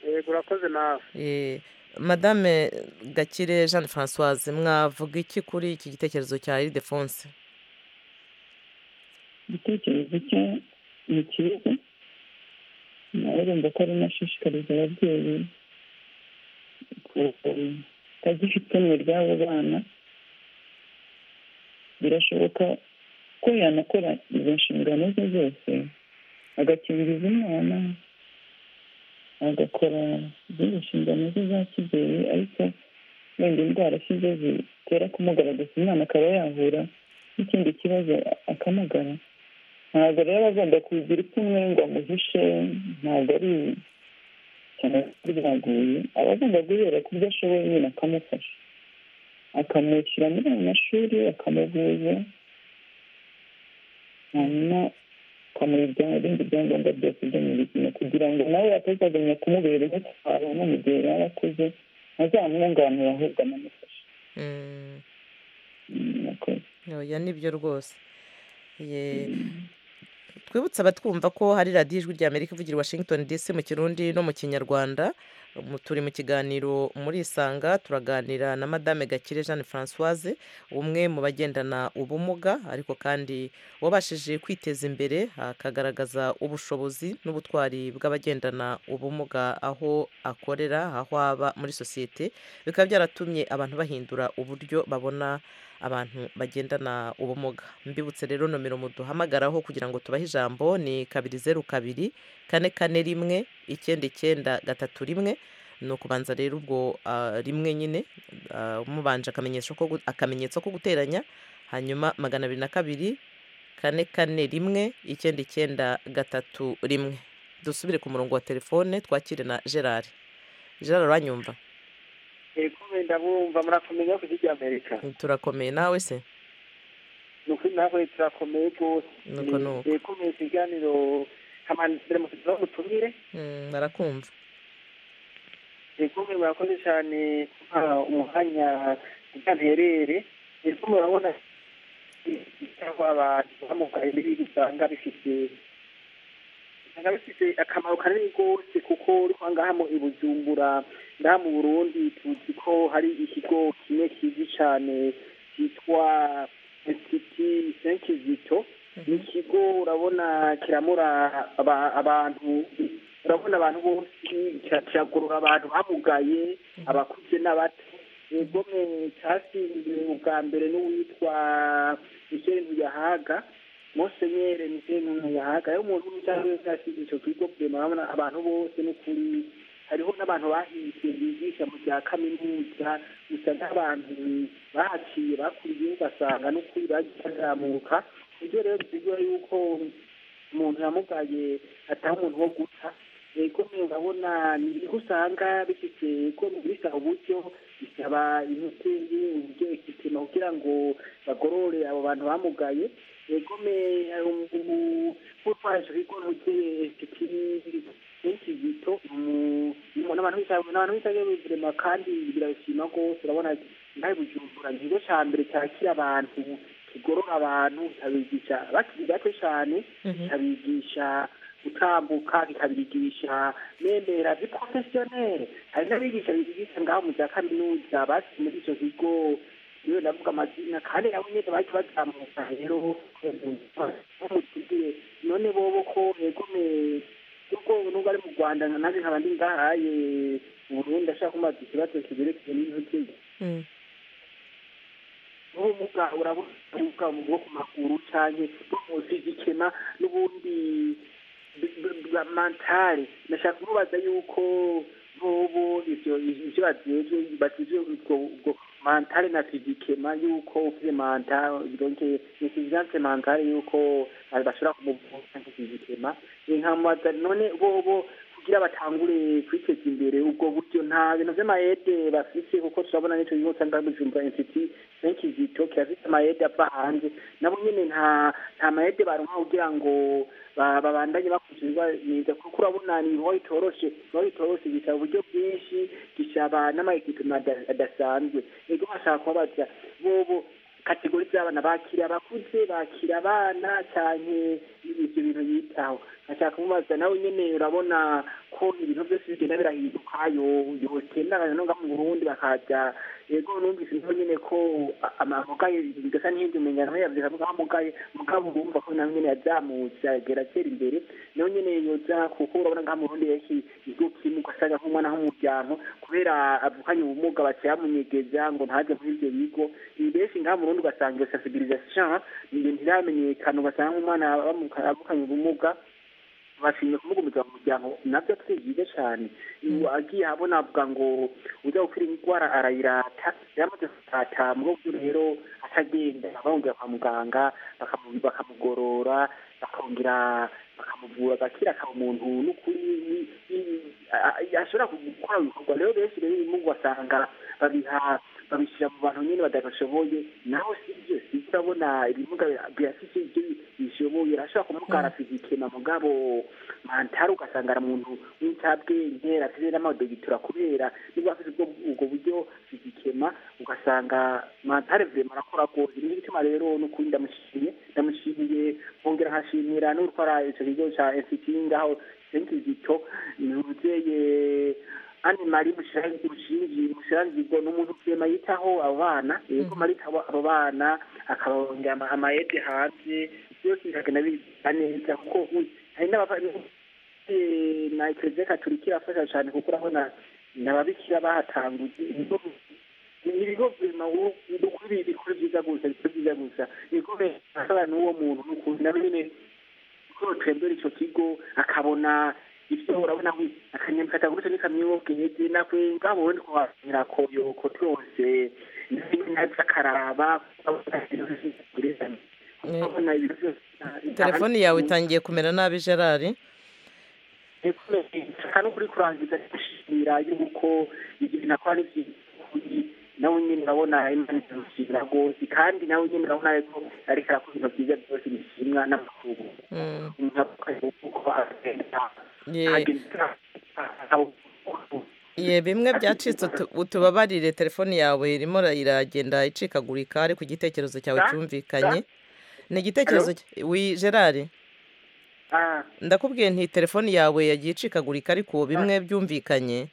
yego urakoze nawe Eh, madame gakire jean francoise mwavuga iki kuri iki gitekerezo cya iridefonse igitekerezo cye ni cyiza nawe urumva ko runashishikariza ababyeyi kutagira ipfunwe ry'abo bana birashoboka ko yanakora izo nshingano ze zose agakingiriza umwana agakora izindi nshingano ze za kibyeyi ariko wenda indwara asize zitera kumugaragaza umwana akaba yahura n'ikindi kibazo akamugara ntabwo rero aba agomba kugira ipfunwe ngo amuhishe ntabwo ari cyane ko byaguye aba agomba guhera ku byo ashoboye nyine akamufasha akamushyira muri ayo mashuri akamuvuza hanyuma akamuha ibya- ibindi byangombwa byose byo mu buzima kugira ngo nawe atazagumya kumubera intwaro no mu gihe yaba akuze ntazamwunganira ahubwo anamufashe Mm, Mm, murakoze. oya nibyo rwose Ye- twibutse abatwumva ko hari radiyo ijwi ry'amerika ivugira i washington dc mu kirundi no mu kinyarwanda Mu- turi mu kiganiro muri isanga turaganira na madame gakire jeanne francoise umwe mu bagendana ubumuga ariko kandi wabashije kwiteza imbere akagaragaza ubushobozi n'ubutwari bw'abagendana ubumuga aho akorera aho aba muri sosiyete bikaba byaratumye abantu bahindura uburyo babona abantu bagendana ubumuga mbibutse rero nomero muduhamagaraho kugira ngo tubahe ijambo ni kabiri zeru kabiri kane kane rimwe icyenda icyenda gatatu rimwe ni ukubanza rero ubwo ah, rimwe nyine ah, mubanje akamenyesho ko gu- akamenyetso ko guteranya hanyuma magana abiri na kabiri kane kane rimwe icyenda icyenda gatatu rimwe dusubire ku murongo wa telefone twakire na gerard gerard uranyumva yego wenda mwumva murakomeye ku giti amerika turakomeye nawe se ni ukuri nawe turakomeye rwose Nuko nuko. yekomeye ikiganiro hamanitsire mu kugira ubutumire Mm, barakumva yekomeye murakoze cyane kuba umwanya utanterere yekomeye urabona cyangwa abantu bamugaye n'ibindi usanga bifite usanga bifite akamaro kanini rwose kuko uriko ngaha mu i bujumbura ngaha mu burundi tuzi ko hari ikigo kimwe kizwi cyane cyitwa institut saint kizito ni ikigo urabona kiramura aba- abantu urabona abantu bose kira- kiragorora abantu bamugaye abakuze n'abato yego mwe cyasinzwe ubwa mbere n'uwitwa michel ntuyahaga musenyeri michel ntuyahaga iyo umuntu w'umujyanama wese yasize icyo kigo kurema urabona abantu bose n'ukuri hariho n'abantu bahize bigisha mu bya kaminuza gusa nk'abantu bahaciye bakuriye basanga n'ukuri bagiye bazamuka ibyo rero bisigura yuko umuntu yamugaye ataha umuntu wo guca yego mwe urabona ni ibigo usanga bifite yego bisaba uburyo bisaba imoteri uburyo ikipima kugira ngo bagorore abo bantu bamugaye yego mwe utwaje ibigo n'ugiye benshi bito mu- mu- n'abantu bisanzwe n'abantu bisanzwe bizirema kandi birabishima rwose urabona nawe bujumbura ni ikigo cya mbere cyakira abantu kigorora abantu kikabigisha bakiri bato cyane kikabigisha gutambuka kikabigisha memera vi porofesiyoneri hari n'abigisha bigisha ngaho mu bya kaminuza basi muri icyo kigo iyo ndavuga amazina kandi nabo nyine baje bazamuka rero bamutubwire none bobo ko yegomeye kuko nubwo ari mu rwanda nanjye nkaba ndi ngahaye uburundi ashaka kumaza ikibazo kiberekeye n'intoki Mm. ubumuga urabona ubumuga bwo ku maguru cyane bwo munsi y'igikema n'ubundi b- b- bwa- mantari ndashaka kumubaza yuko bobo ibyo ibyo babyejwe batuje ubwo ubwo mantari na fizikema yuko ufite mantari donc intelligence mantari yuko bashobora kumuvura fizikema inkamubaza none bobo kugira batangure kwiteza imbere ubwo buryo nta bintu by'amayede bafite kuko turabona n'icyo gihugu usanga bujumbura insiti benshi zitokera zifite amayede ava hanze nabo nyine nta nta mayede baronka kugira ngo ba- babandanye bakurikizwa neza kuko urabona ni ibikorwa bitoroshe ibikorwa bitoroshe gisaba uburyo bwinshi gisaba n'amaekipema ada- adasanzwe ego bashaka kubabaza bobo kategori z'abana bakira abakuze bakira abana cyane ibyo bintu yitaho ashaka kumubaza nawe nyine urabona ko ibintu byose bigenda birahinduka yo- yotendana no ngaha mu burundi bakajya yego numvise nawe nyine ko a- amamugaye bigasa n'ibindi umenya nawe yavuze avuga ko amugaye mugabo urumva ko nawe nyine yazamutse agera atera imbere nawe nyine yoza kuko urabona ngaha mu burundi yeshi igihugu kimwe ugasanga nk'umwana nk'umuryango kubera avukanye ubumuga baciye bamunyegeza ngo ntajye muri ibyo bigo benshi ngaha mu burundi ugasanga iyo sensibilisation ni ibintu ntiramenyekana ugasanga nk'umwana abamuka- avukanye ubumuga bashimye kumugumiza mu muryango nabyo twigize cyane ubu agiye abona avuga ngo ujya gukora indwara arayirata yaramaze kurata muri ubwo rero atagenda bamubwira kwa muganga bakamu- bakamugorora bakongera bakamuvura agakira akaba umuntu n'ukuri ni- ni- a- a- ashobora gukora ibikorwa rero benshi rero ibimugu basanga babiha babishyira mu bantu nyine badashoboye naho sibyo sibyo urabona ibimuga birafite ibyo bishoboye arashobora kumugara fizikema mugabo mantari ugasanga ari umuntu w'incabwenge afite n'amadogitura kubera niba afite ubwo ubwo buryo fizikema ugasanga mantari vrema arakora rwose nico gituma rero n'ukuri ndamushimiye ndamushimiye nkongera nkashimira n'utwara ico kigo ca nsiti ngaho senkizito ni umuvyeyi anne marie mushingi mushirangigo ni umuntu vrema yitaho abo bana yego marita abo bana akababongera ama- amayede hanze byose bikagenda biza neza kuko uzi, hari n'abava na kiliziya katolika irafasha cyane kuko urabona n'ababikira bahatanguye ibigo ibigo bima ukuri bikora byiza gusa bikora byiza gusa ibigo bifasha n'uwo muntu n'ukuri nawe nyine kuko twembera icyo kigo akabona ibyo urabona we akanyamfata gutyo n'ikamyobwege nawe ngabo ndi kuwabwira ko yoko twose naza akaraba urabona ibintu byose telefoni yawe itangiye kumera nabi gerard nshaka no kuri kurangiza gushimira yuko ibyo binakora ari by'ukuri nawe nyine urabona imana iramushimira rwose kandi nawe nyine urabona yuko ariko arakora ibintu byiza byose bishimwa n'amakuru Mm, umuntu avuga yuko agenda ye- agenda ye bimwe byacitse utu- utubabarire telefone yawe irimo ira- iragenda icikagurika ariko igitekerezo cyawe Ah, cyumvikanye ni igitekerezo cy- wi gerard Ah, ndakubwiye nti telefoni yawe yagiye icikagurika ariko bimwe byumvikanye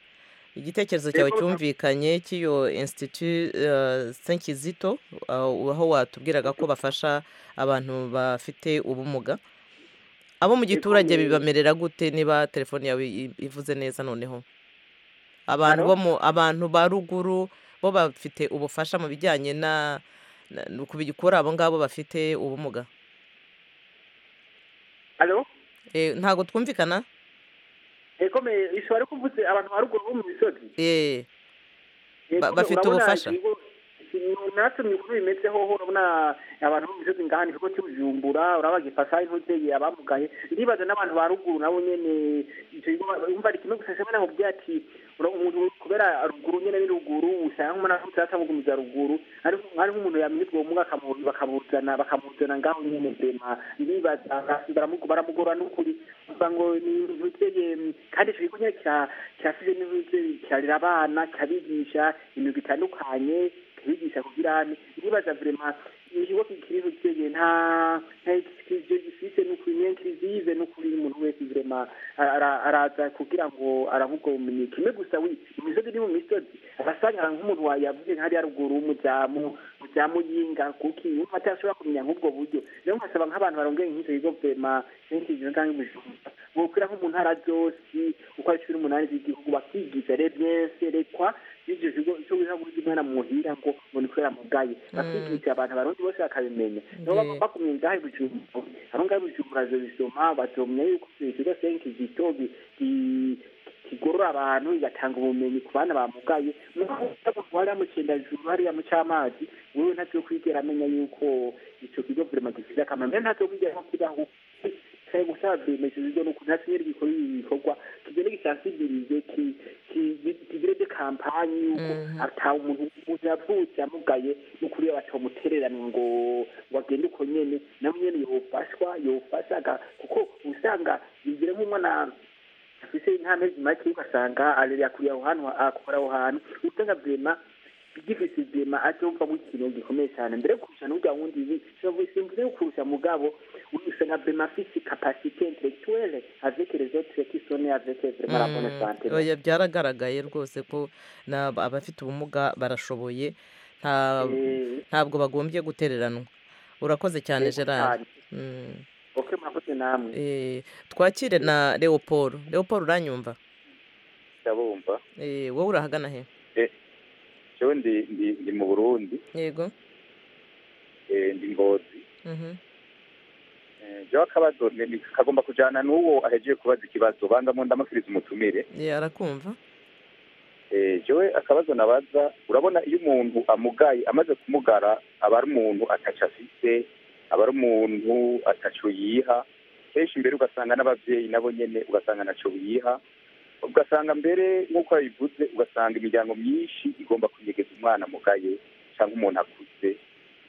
igitekerezo cyawe Yego. cyumvikanye cy'iyo institut senkizito aho watubwiraga ko bafasha abantu bafite ubumuga abo mu giturage ni- bibamerera gute niba telefoni yawe i- ivuze neza noneho abantu Alo? bo mu abantu ba ruguru bo bafite ubufasha mu bijyanye na na- ku bi- kuri abo ngabo bafite ubumuga alo Eh, ntago twumvikana ego me ishobora ko mvuze abantu ba ruguru bo mu misozi Eh. Yego, Ba- bafite urabona ubufasha? ibigo- natwe mu bihugu bimeze hoho urabona abantu bo mu misozi ngaha ni ikigo cy'ubujumbura uraba gifasha intutegeye abamugaye ndibaza n'abantu ba ruguru nabo nyene ivyo bigo ba- umva ni kimwe gusa shamana nkubwira ati ura- umuntu kubera ruguru nyene ni ruguru usanga umuntu aramutse atamugumiza ruguru ariko ari nk'umuntu yamenye ubwo bumuga akamu- bakamuzana bakamuzana ngaho nyene bema ndibaza baramu- baramugora n'ukuri uvuga ngo ni intutegeye kandi ico gigo nyene kira- kirafise n'intuze kirarera abana kirabigisha ibintu bitandukanye kirigisha kugira nibaza vrema ikigo kikiri kigeye nta nta ikivyo gifise n'ukuri niyo nkizize n'ukuri umuntu wese vrema ara- ara- araza kugira ngo aravuga ubumenyi kimwe gusa wi mu misozi ni mu misozi arasanga nk'umuntu wa- yavuze nka hariya ruguru w'umuzamu muzamu yinga kuki yumva atashobora kumenya nk'ubwo buryo rero nkasaba nk'abantu barongeye nk'icyo bigo vrema nk'ikijiro cyangwa ibijumba bokwira nko mu ntara zose uko ari cumi n'umunani z'igihugu bakigisha rero byeserekwa n'ivyo bigo ico bihaguzi mwana muhira ngo ngo ni kubera mugaye bakigisha abantu abarundi bose bakabimenya nabo Ye. bagumye ngaho ibijumbura abo ngaho ibijumbura bazobisoma bazomenya yuko ivyo bigo senki zitobi kigorora abantu igatanga ubumenyi ku bana bamugaye hariya mu cyendajuru hariya mu cy'amazi wewe ntacyo kwigera amenya yuko ico kigo vrema gifise akamaro mbere ntacyo kwigera nko kibaho leta yo gusaba bemejejwe n'ukuntu hasinyira ibikorwa ibikorwa kigende gisansibirize ki- ki- kigireze kampanyi yuko ata umuntu umuntu yavutse amugaye n'ukuri batamutererana ngo ngo agende uko nyene nawe nyene yofashwa yofasha aga- kuko usanga bigire nk'umwana afise nk'amezi make ugasanga arere akuriye aho hantu akora aho hantu usanga vema igifise vema acyumvamo ikintu gikomeye cyane mbere yo kurusha n'urya wundi ibi mbere yo kurusha mugabo usanga vema afise kapasite intellectuelle avec les autres qui sont nés avec vraiment la bonne santé oya byaragaragaye rwose ko na- abafite ubumuga barashoboye nta- Eh, ntabwo bagombye gutereranwa urakoze cyane yego gerard cyane. Mm. ok murakoze namwe Eh, twakire na leopold leopold uranyumva ndabumva Eh, wowe urahagana he jewe ndi ndi ndi mu burundi yego eh, ndi ngozi Mhm. Eh, jewe akabazo ni- ni- kagomba kujana n'uwo ahejeje kubaza ikibazo bandamo ndamusubiriza umutumire Eh, arakumva Eh, jewe akabazo nabaza urabona iyo umuntu amugaye amaze kumugara aba ari umuntu ataco afise aba ari umuntu ataco yiha kenshi mbere ugasanga n'abavyeyi nabo nyene ugasanga ntaco biha ugasanga mbere nk'uko yabivuze ugasanga imiryango myinshi igomba kunyegeza umwana amugaye cyangwa umuntu akuze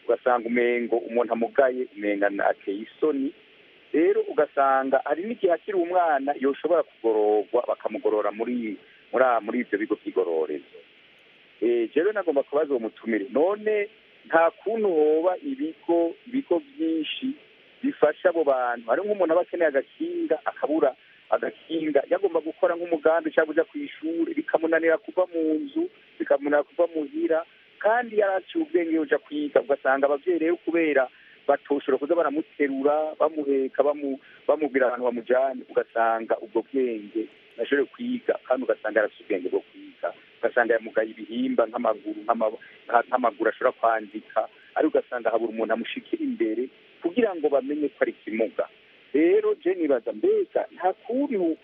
ugasanga umengo umuntu amugaye umengana ateye isoni rero ugasanga hari n'igihe akiri umwana yoshobora kugororwa bakamugorora muri muri a- muri ibyo bigo by'igororezo Eh, jewe nagomba kubaza uwo mutumire none nta kuntu hoba ibigo ibigo byinshi bifasha abo bantu hari nk'umuntu aba akeneye agakinga akabura agakinga yagomba gukora nk'umugambi cyangwa ujya ku ishuri bikamunanira kuva mu nzu bikamunanira kuva muhira kandi yaraciye ubwenge uja kwiga ugasanga abavyeyi rero kubera batoshobora kuza baramuterura bamuheka bamu- bamubwira abantu bamujyane ugasanga ubwo bwenge nashoboye kwiga kandi ugasanga yarafite ubwenge bwo kwiga ugasanga yamugaye ibihimba nk'amaguru nk'ama- nka- nk'amaguru ashobora kwandika ariko ugasanga habura umuntu amushikira imbere kugira ngo bamenye ko ari ikimuga rero je nibaza mbega nta kuntu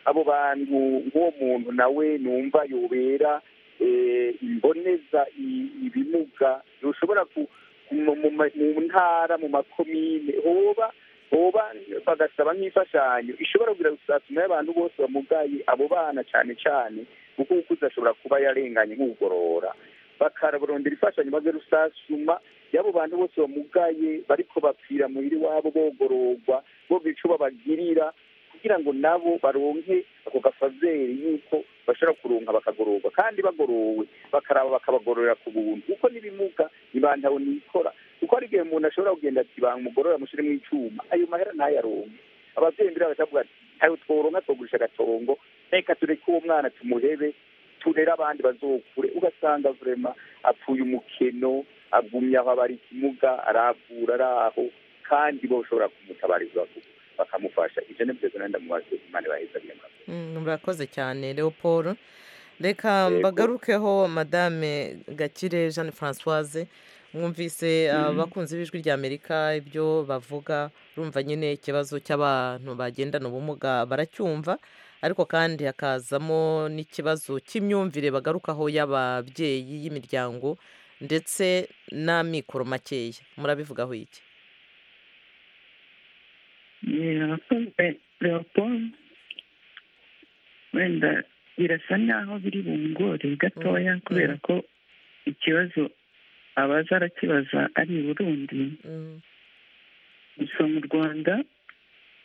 abo bantu nk'uwo muntu nawe numva yobera eh, imboneza i- ibimuga yoshobora ku- mu- mu ma- mu ntara mu makomine hoba hoba bagasaba nk'imfashanyo ishobora kugira gusasuma y'abantu bose bamugaye abo bana cyane cyane kuko ukuze ashobora kuba yarenganye nk'ugorora bakarondera imfashanyo maze rusasuma y'abo bantu bose bamugaye bariko bapfira muhiri wabo bogororwa bo ico babagirira kugira ngo nabo baronke ako gafaveri yuko bashobora kuronka bakagororwa kandi bagorowe bakaraba bakabagororera ku buntu kuko n'ibimuga ntibantaho nikora kuko hari igihe umuntu ashobora kugenda ati bamugorora mushyiremo icyuma ayo mahera ntayaronke abavyeyi mbere bakavuga ati ntayo tworonka twogurisha agatongo reka tureke uwo mwana tumuhebe turere abandi bazokure ugasanga vrema apfuye umukeno agumye aho abari ikimuga aravura ari aho kandi boshobora kumutabariza baka- bakamufasha ivyo nivyo nanda mubaze imana ibaheza neza Mm, murakoze cyane leopold reka Yego. mbagarukeho madame gakire jeanne francoise mwumvise abakunzi b'ijwi ry'amerika ibyo bavuga urumva nyine ikibazo cy'abantu bagendana ubumuga baracyumva ariko kandi hakazamo n'ikibazo cy'imyumvire bagarukaho y'ababyeyi y'imiryango ndetse n'amikoro makeya murabivugaho iki arakunze leopold wenda birasa nk'aho biri bungore Mm, gatoya mm. kubera ko ikibazo abaza arakibaza ari i burundi Mm, gusa mu rwanda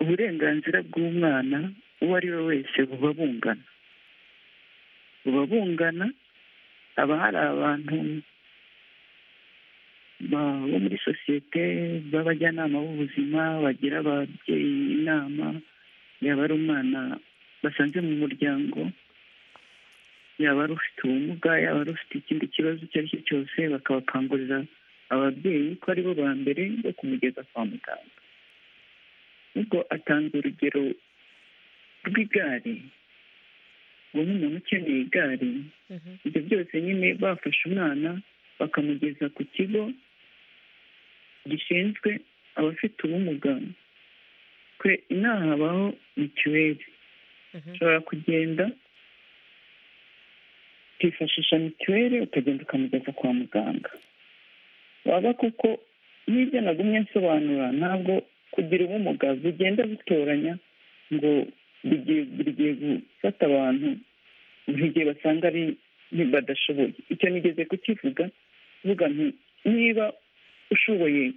uburenganzira bw'umwana uwo ari we wese buba bungana buba bungana haba hari abantu ba- bo muri sosiyete b'abajyanama b'ubuzima bagira ababyeyi inama yaba ari umwana basanze mu muryango yaba ari ufite ubumuga yaba ari ufite ikindi kibazo icyo ari cyo cyose bakabakangurira ababyeyi ko ari bo ba mbere bo kumugeza kwa muganga ubwo atanga urugero rw'igare ngo nk'umuntu ukeneye igare mhm, ibyo byose nyine bafashe umwana bakamugeza ku kigo gishinzwe abafite ubumuga kwe inaha habaho mituweli mhm. ushobora kugenda ukifashisha mituweli ukagenda ukamugeza kwa muganga waba koko n'ibyo nagumye nsobanura ntabwo kugira ubumuga bugenda butoranya ngo bigiye gufata abantu buri gihe basanga ari badashoboye icyo nigeze kukivuga kuvuga nti niba ushoboye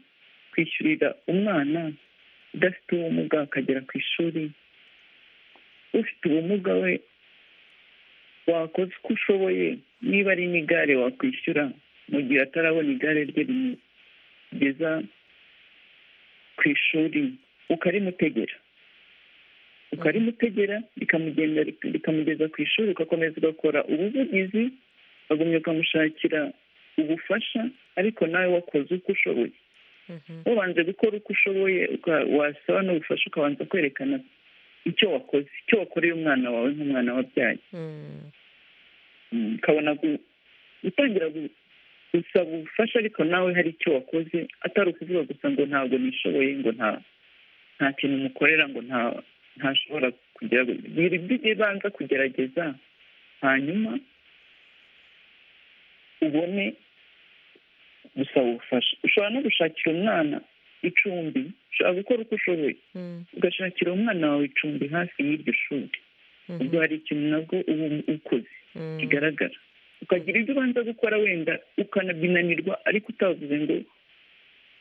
kwishyurira umwana udafite ubumuga akagera ku ishuri ufite ubumuga we wakoze uko ushoboye niba ari n'igare wakwishyura mu gihe atarabona igare rye rimugeza ku ishuri ukarimutegera ukarimutegera rikamugeza ku ishuri ugakomeza ugakora ubuvugizi ukagumya ukamushakira ubufasha ariko nawe wakoze uko ushoboye wabanje gukora uko ushoboye wasaba n'ubufasha ukabanza kwerekana icyo wakoze icyo wakoreye umwana wawe nk'umwana wabyaye ukabona gutangira gusaba ubufasha ariko nawe hari icyo wakoze atari ukuvuga gusa ngo ntabwo nishoboye ngo nta kintu umukorera ngo ntashobora kugira banza kugerageza hanyuma ubone gusaba ubufasha ushobora no gushakira umwana icumbi ushobora gukora uko ushoboye ugashakira umwana wawe icumbi hafi y'iryo shuri ubwo hari ikintu nabwo uba ukoze kigaragara ukagira ibyo ubanza gukora wenda ukanabinanirwa ariko utavuze ngo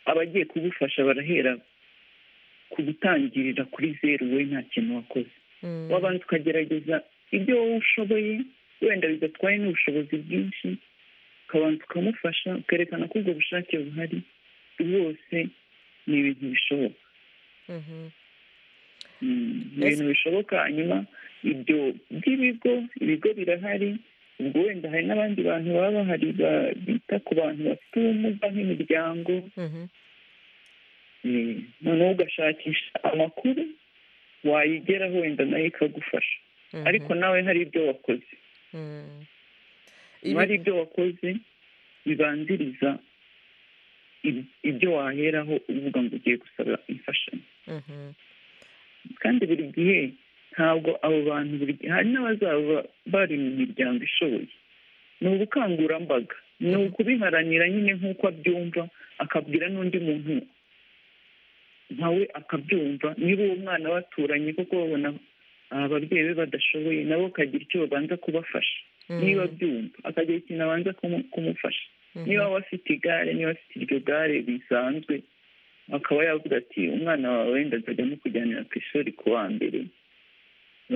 abagiye kugufasha barahera ku gutangirira kuri zeru we nta kintu wakoze wabanza ukagerageza ibyo wowe ushoboye wenda bidatwaye n'ubushobozi bwinshi ukabanza ukamufasha ukerekana ko ubwo bushake buhari bwose ni ibintu bishoboka ni ibintu bishoboka hanyuma ibyo by'ibigo ibigo birahari ubwo wenda hari n'abandi bantu baba bahari bita ku bantu bafite ubumuga nk'imiryango noneho ugashakisha amakuru wayigeraho wenda nayo ikagufasha ariko nawe hari ibyo wakoze hari ibyo wakoze bibanziriza ibyo waheraho uvuga ngo ugiye gusaba imfashanyo kandi buri gihe ntabwo abo bantu buri gihe hari n'abazaba bari mu miryango ishoboye ni ubukangurambaga ni ukubiharanira nyine nk'uko abyumva akabwira n'undi muntu nawe akabyumva niba uwo mwana baturanye kuko babona ababyeyi be badashoboye nabo akagira icyo babanza kubafasha niba abyumva akagira ikintu abanza kumufasha niba afite igare niba afite iryo gare bisanzwe akaba yavuga ati umwana wawe wenda nzajya mukujyanira ku ishuri ku wa mbere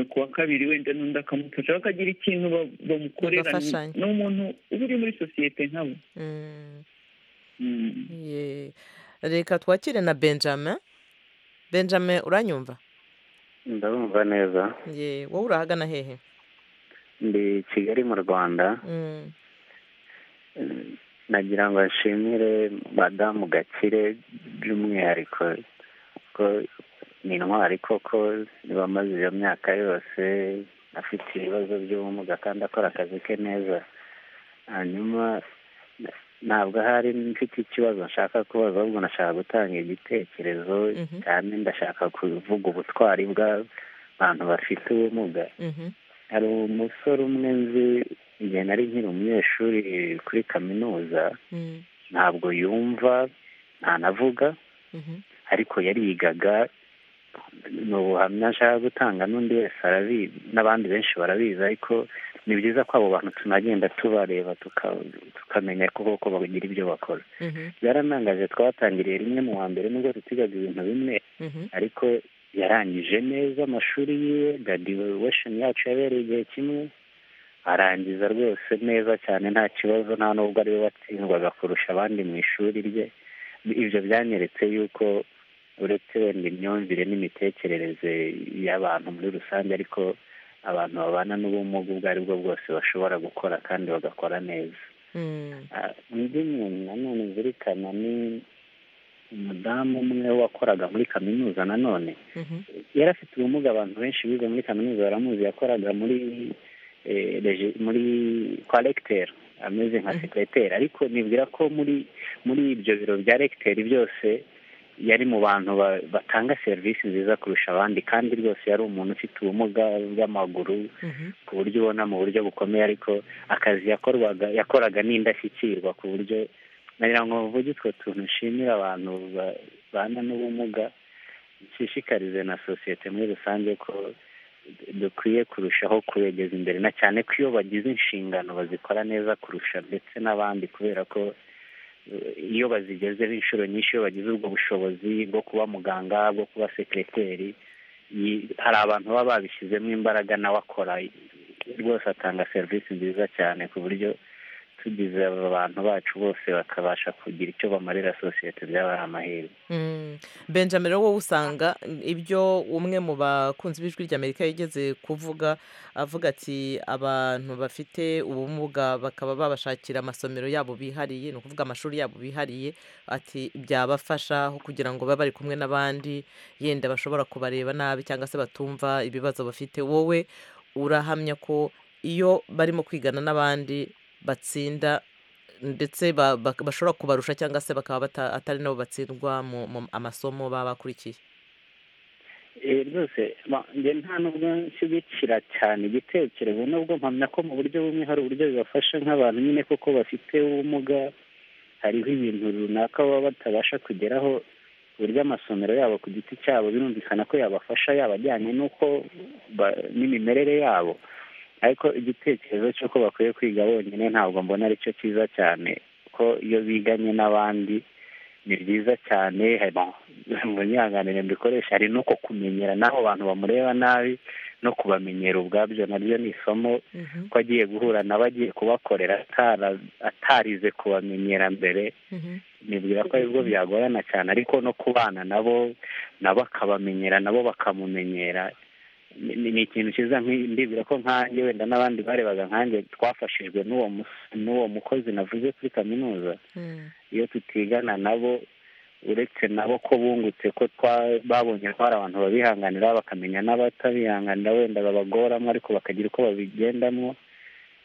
ku wa kabiri wenda n'undi akamufasha bakagira ikintu bamukorera ni umuntu uba uri muri sosiyete nkabo reka twakire na benjamin benjamin uranyumva ndabumva neza wowe urahagana hehe ndi kigali mu rwanda nagira ngo nshimire madamu gakire by'umwihariko ko ni intwari koko bamaze iyo myaka yose afite ibibazo by'ubumuga kandi akora akazi ke neza hanyuma ntabwo ahari mfite ikibazo nshaka kubaza ahubwo nashaka gutanga igitekerezo kandi ndashaka kuvuga ubutwari bw'abantu bafite ubumuga hari umusore umwe nzi igihe nari nkiri umunyeshuri kuri kaminuza ntabwo yumva ntanavuga ariko yarigaga ni ubuhamya nshaka gutanga n'undi wese arabizi n'abandi benshi barabizi ariko ni byiza ko abo bantu tunagenda tubareba tukamenya koko bagira ibyo bakora byaranangaje twatangiriye rimwe mu wa mbere nubwo tutigaga ibintu bimwe ariko yarangije neza amashuri yiwe graduwesheni yacu yabereye igihe kimwe arangiza rwose neza cyane nta kibazo nta n'ubwo ariwe watsindwaga kurusha abandi mu ishuri rye ibyo byanyeretse yuko uretse wenda imyumvire n'imitekerereze y'abantu muri rusange ariko abantu babana n'ubumuga ubwo ari bwo bwose bashobora gukora kandi bagakora neza undi muntu nanone nzirikana ni umudamu umwe wakoraga muri kaminuza nanone yari afite ubumuga abantu benshi bize muri kaminuza baramuzi yakoraga muri muri kwa legiteri ameze nka sekiroteri ariko nibwira ko muri muri ibyo biro bya legiteri byose yari mu bantu batanga serivisi nziza kurusha abandi kandi rwose yari umuntu ufite ubumuga bw'amaguru ku buryo ubona mu buryo bukomeye ariko akazi yakorwaga yakoraga n'indashyikirwa ku buryo nagira ngo mvuge utwo tuntu nshimira abantu babana n'ubumuga nshishikarize na sosiyete muri rusange ko dukwiye kurushaho kubegeza imbere na cyane ko iyo bagize inshingano bazikora neza kurusha ndetse n'abandi kubera ko eh, iyo bazigezeho inshuro nyinshi iyo bagize ubwo bushobozi bwo kuba muganga bwo kuba sekireteri yi- hari abantu baba babishyizemo imbaraga nawe akora rwose atanga serivisi nziza cyane ku buryo tugize aba bantu bacu bose bakabasha kugira icyo bamarira sosiyete byaba amahirwe Mm. benjamin rero wowe usanga ibyo umwe mu bakunzi b'ijwi ry'amerika yigeze kuvuga avuga ati abantu bafite ubumuga bakaba babashakira amasomero yabo bihariye ni ukuvuga amashuri yabo bihariye ati byabafasha aho kugira ngo babe bari kumwe n'abandi yenda bashobora kubareba nabi cyangwa se batumva ibibazo bafite wowe urahamya ko iyo barimo kwigana n'abandi batsinda ndetse ba- ba- bashobora kubarusha cyangwa se bakaba bata- atari nabo batsindwa mu mu amasomo baba bakurikiye Eh, rwose ba- njye nta nubwo nshyigikira cyane igitekerezo nubwo mpamya ko mu buryo bumwe hari uburyo bibafasha nk'abantu nyine kuko bafite ubumuga hariho ibintu runaka baba batabasha kugeraho ku buryo amasomero yabo ku giti cyabo birumvikana ko yabafasha yaba ajyanye n'uko ba- n'imimerere yabo ariko igitekerezo cy'uko bakwiye kwiga bonyine ntabwo mbona ari cyo cyiza cyane ko iyo biganye n'abandi ni byiza cyane hari- bon, munyihanganire mbikoresha hari no ku kumenyera n'aho abantu bamureba nabi no kubamenyera ubwabyo naryo ni isomo ko agiye guhura nabo agiye kubakorera atara- atarize kubamenyera mbere nibwira ko aribwo byagorana cyane ariko no kubana nabo nabo akabamenyera nabo bakamumenyera Ni- ni ni ikintu cyiza nk'i- ndibwira ko nkanjye wenda n'abandi barebaga nkanjye twafashijwe n'uwo mus- n'uwo mukozi navuze kuri kaminuza iyo tutigana nabo uretse nabo ko bungutse ko twa- babonye ko hari abantu babihanganira bakamenya n'abatabihanganira wenda babagoramo ariko bakagira uko babigendamo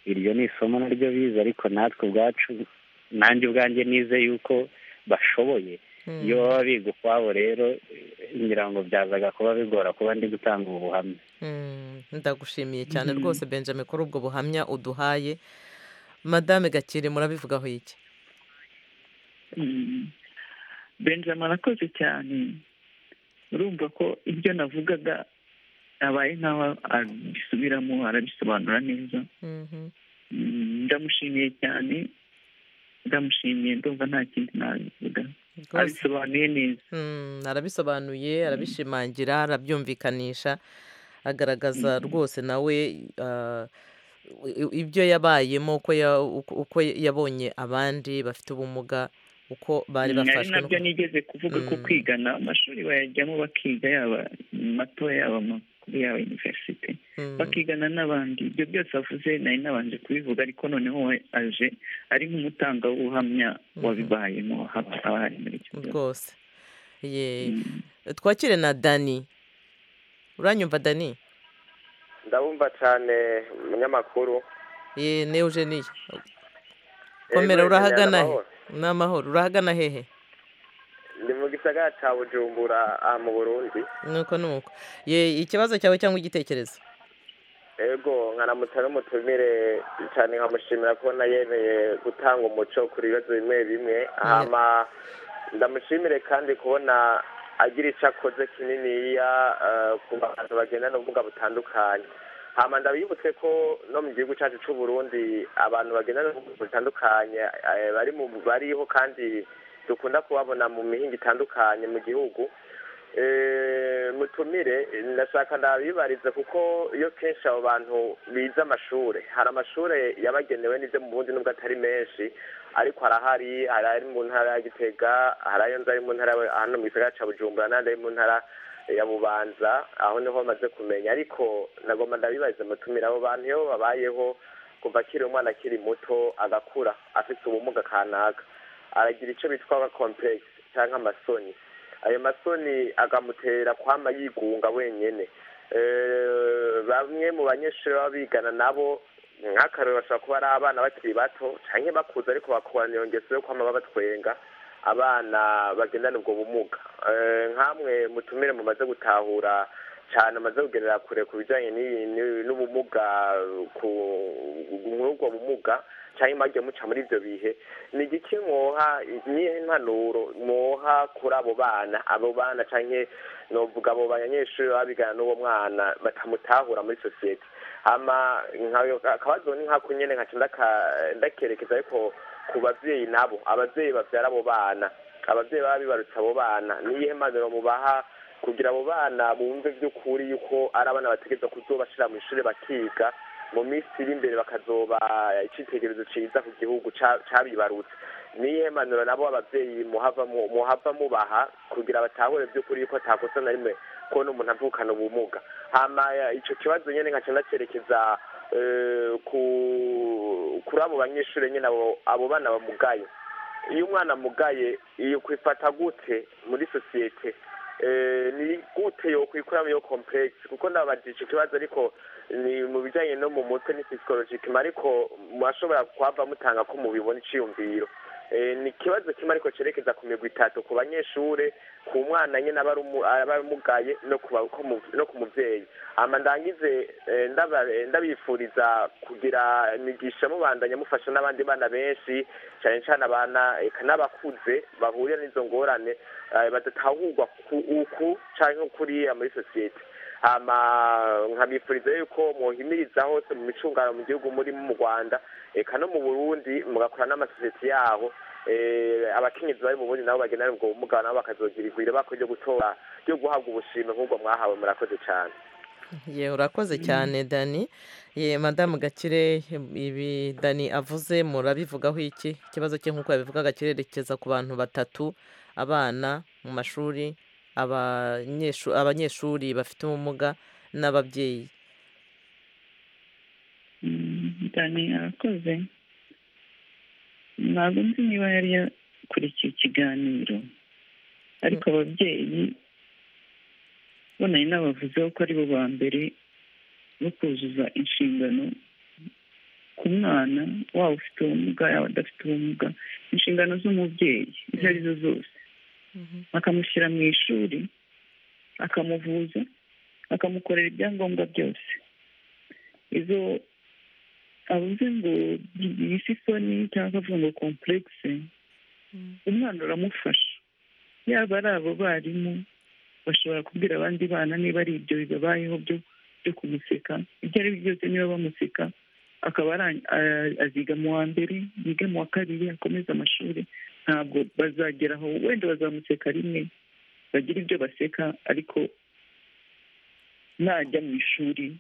iryo ni isomo naryo bize ariko natwe ubwacu nanjye ubwanjye nize yuko bashoboye iyo baba biga ukwabo rero ngira ngo byazaga kuba bigora kuba ndi gutanga ubu buhamya Mm, ndagushimiye cyane Mhm. rwose benjamin kuri ubwo buhamya uduhaye madame gakire murabivugaho iki Mm. benjamin arakoze cyane urumva ko ibyo navugaga abaye nk'aho abisubiramo arabisobanura neza Mhm. Mm, ndamushimiye cyane ndamushimiye ndumva nta kindi nabivuga Rwose. abisobanuye neza Mm, arabisobanuye arabishimangira arabyumvikanisha agaragaza rwose nawe ah, i- i- ibyo yabayemo uko ya- uko- uko yabonye abandi bafite ubumuga uko bari Mm, ari bafashwe nabyo n'uko- nigeze kuvuga ko kwigana amashuri bayajyamo bakiga yaba mato yaba amakuru yaba iniverisite Mm. bakigana n'abandi ibyo byose avuze nari nabanje kubivuga ariko noneho we aje ari nk'umutangabuhamya wabibayemo haba abahari muri icyo gihe rwose ye twakire na dani uranyumva dani ndabumva cyane umunyamakuru ye ne eugenie komera urahagana he ni amahoro urahagana hehe ni mu gisagara cya bujumbura aha mu burundi nuko nuko ye ikibazo cyawe cyangwa igitekerezo ego nkanamutsa n'umutumire cyane nkamushimira ko na yemeye gutanga umuco ku bibazo bimwe bimwe hama ndamushimire kandi kubona agira icyo akoze kininiya eh, ku bantu bagendana ubumuga butandukanye hama ndabibutse ko no mu gihugu cyacu cy'u Burundi abantu bagendana ubumuga butandukanye eh, bari mu bariho kandi dukunda kubabona mu mihinga itandukanye mu gihugu Eh, mutumire ndashaka ndabibarize kuko iyo kenshi abo bantu bize amashuri hari amashuri yabagenewe n'ibyo mu bundi nubwo atari menshi ariko harahari hari ari mu ntara ya gitega hari ayo nzi ari mu ntara ya- hano mu gisagara cya bujumbura n'andi ari mu ntara ya bubanza aho niho bamaze kumenya ariko nagomba ndabibarize mutumire abo bantu iyo babayeho kuva akiri umwana akiri muto agakura afite ubumuga kanaka aragira icyo bitwa nka komplekisi cyangwa amasoni ayo masoni akamutera kwama yigunga wenyene Eh, bamwe mu banyeshuri baba bigana nabo nk'akarore bashobora kuba ari abana bakiri bato cyangwa bakuze ariko bakurana iyo ngeso yo kwama babatwenga abana bagendana ubwo bumuga Eh, nkamwe mutumire mumaze gutahura cyane amaze kugerera kure ku bijyanye n'ibi- n'ubumuga ku muri ubwo bumuga cyangwa impamvu muca muri ibyo bihe ni igiki mwoha niyo impanuro mwoha kuri abo bana abo bana cyangwa novuga abo banyeshuri baba bigana n'uwo mwana batamutahura muri sosiyete hama nka- akabazo ni nk'ako nyine nkaca ndaka- ndakerekeza ariko ku babyeyi nabo ababyeyi babyara abo bana ababyeyi baba bibarutse abo bana niyihe mpanuro mubaha kugira abo bana bumve by'ukuri yuko ari abana bategereza kuzobashyira mu ishuri bakiga mu minsi iri imbere bakazoba icyitegererezo cyiza ku gihugu ca- cabibarutse niyihe mpanuro nabo ababyeyi muhava mu- muhava mubaha kugira batahure by'ukuri yuko atakosa na rimwe kubona umuntu avukana ubumuga hama eh, ico kibazo nyene nkaca ndacerekeza eh, ku- kuri abo banyeshuri nyene abo- abo bana bamugaye iyo umwana amugaye iyo kwifata gute muri sosiyete eh, ni gute yokwikuramo iyo complex kuko ndababajije ico kibazo ariko ni mu bijanye no mu mutwe ni psychologique ariko murashobora kuhava mutanga ko mubibona iciyumviro Eh, ni ikibazo kimwe ariko cerekeza ku migwi itatu ku banyeshure ku mwana nyine aba ari umu- aba amugaye no ku ba- ko mu- no ku mubyeyi hama ndangize eh, ndaba- eh, ndabifuriza kugira imigisha mubandanya mufasha n'abandi bana benshi cyane cyane abana eka n'abakuze bahurira n'izo ngorane eh, badatahurwa ku uku cyangwa kuriya muri sosiyete hama nkabifuriza yuko mwohimiriza hose mu micungano mu gihugu murimo mu rwanda eka no mu burundi mugakora n'amasosiyete yaho eh, abakenyezi bari mu burundi nabo bagenera ubwo bumuga nabo bakazogira igwire bako ryo gutora ryo guhabwa ubushime nk'ubwo mwahawe murakoze cyane ye urakoze cyane dani ye madamu gakire ibi dani avuze murabivugaho iki ikibazo cye nk'uko yabivugaga kirerekeza ku bantu batatu abana mu mashuri abanyeshu- abanyeshuri bafite ubumuga n'ababyeyi dani arakoze ntabwo nzi niba yari yakurikiye ikiganiro ariko ababyeyi bo nari nabavuzeho ko ari bo ba mbere bo kuzuza inshingano ku mwana waba ufite ubumuga yaba adafite ubumuga inshingano z'umubyeyi izo ari zo zose bakamushyira mu ishuri akamuvuza bakamukorera ibyangombwa byose izo avuze ngo yise isoni cyangwa akavuga ngo kompuregise umwana uramufasha yaba ari abo barimu bashobora kubwira abandi bana niba ari ibyo bibabayeho byo byo kumuseka ibyo ari byo byose niba bamuseka akaba arang- a- aziga mu wa mbere yiga mu wa kabiri akomeza amashuri ntabwo bazageraho wenda bazamuseka rimwe bagira ibyo baseka ariko najya mu ishuri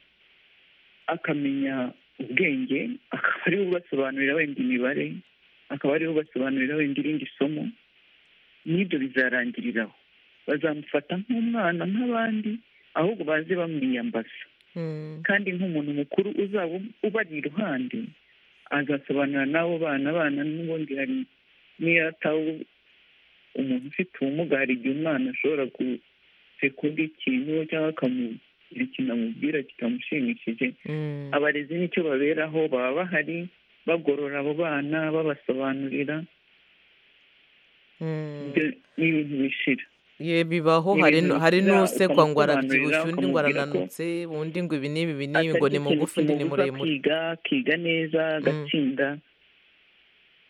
akamenya ubwenge akaba ariwe ubasobanurira wenda imibare akaba ariwe ubasobanurira wenda irindi somo n'ibyo bizarangiriraho bazamufata nk'umwana nk'abandi ahubwo baze bamwiyambaza kandi nk'umuntu mukuru uzaba ubari iruhande azasobanura n'abo bana bana n'ubundi hari n'iyo atawe umuntu ufite ubumuga hari igihe umwana ashobora gusekunda ikintu cyangwa akamugira ikintu amubwira kitamushimishije abarezi nicyo baberaho baba bahari bagorora abo bana babasobanurira ibyo ni ibintu bishira ye bibaho Ni hari ibintu nu- hari bishira, n'usekwa ngo ukamusobanurira, arabyibushye undi ngo ukamubwira ko arananutse undi ngo ibi n'ibi ibi n'ibi atari ngo ni ikintu mugufi undi ni kimubuza muremure kwiga akiga neza agatsinda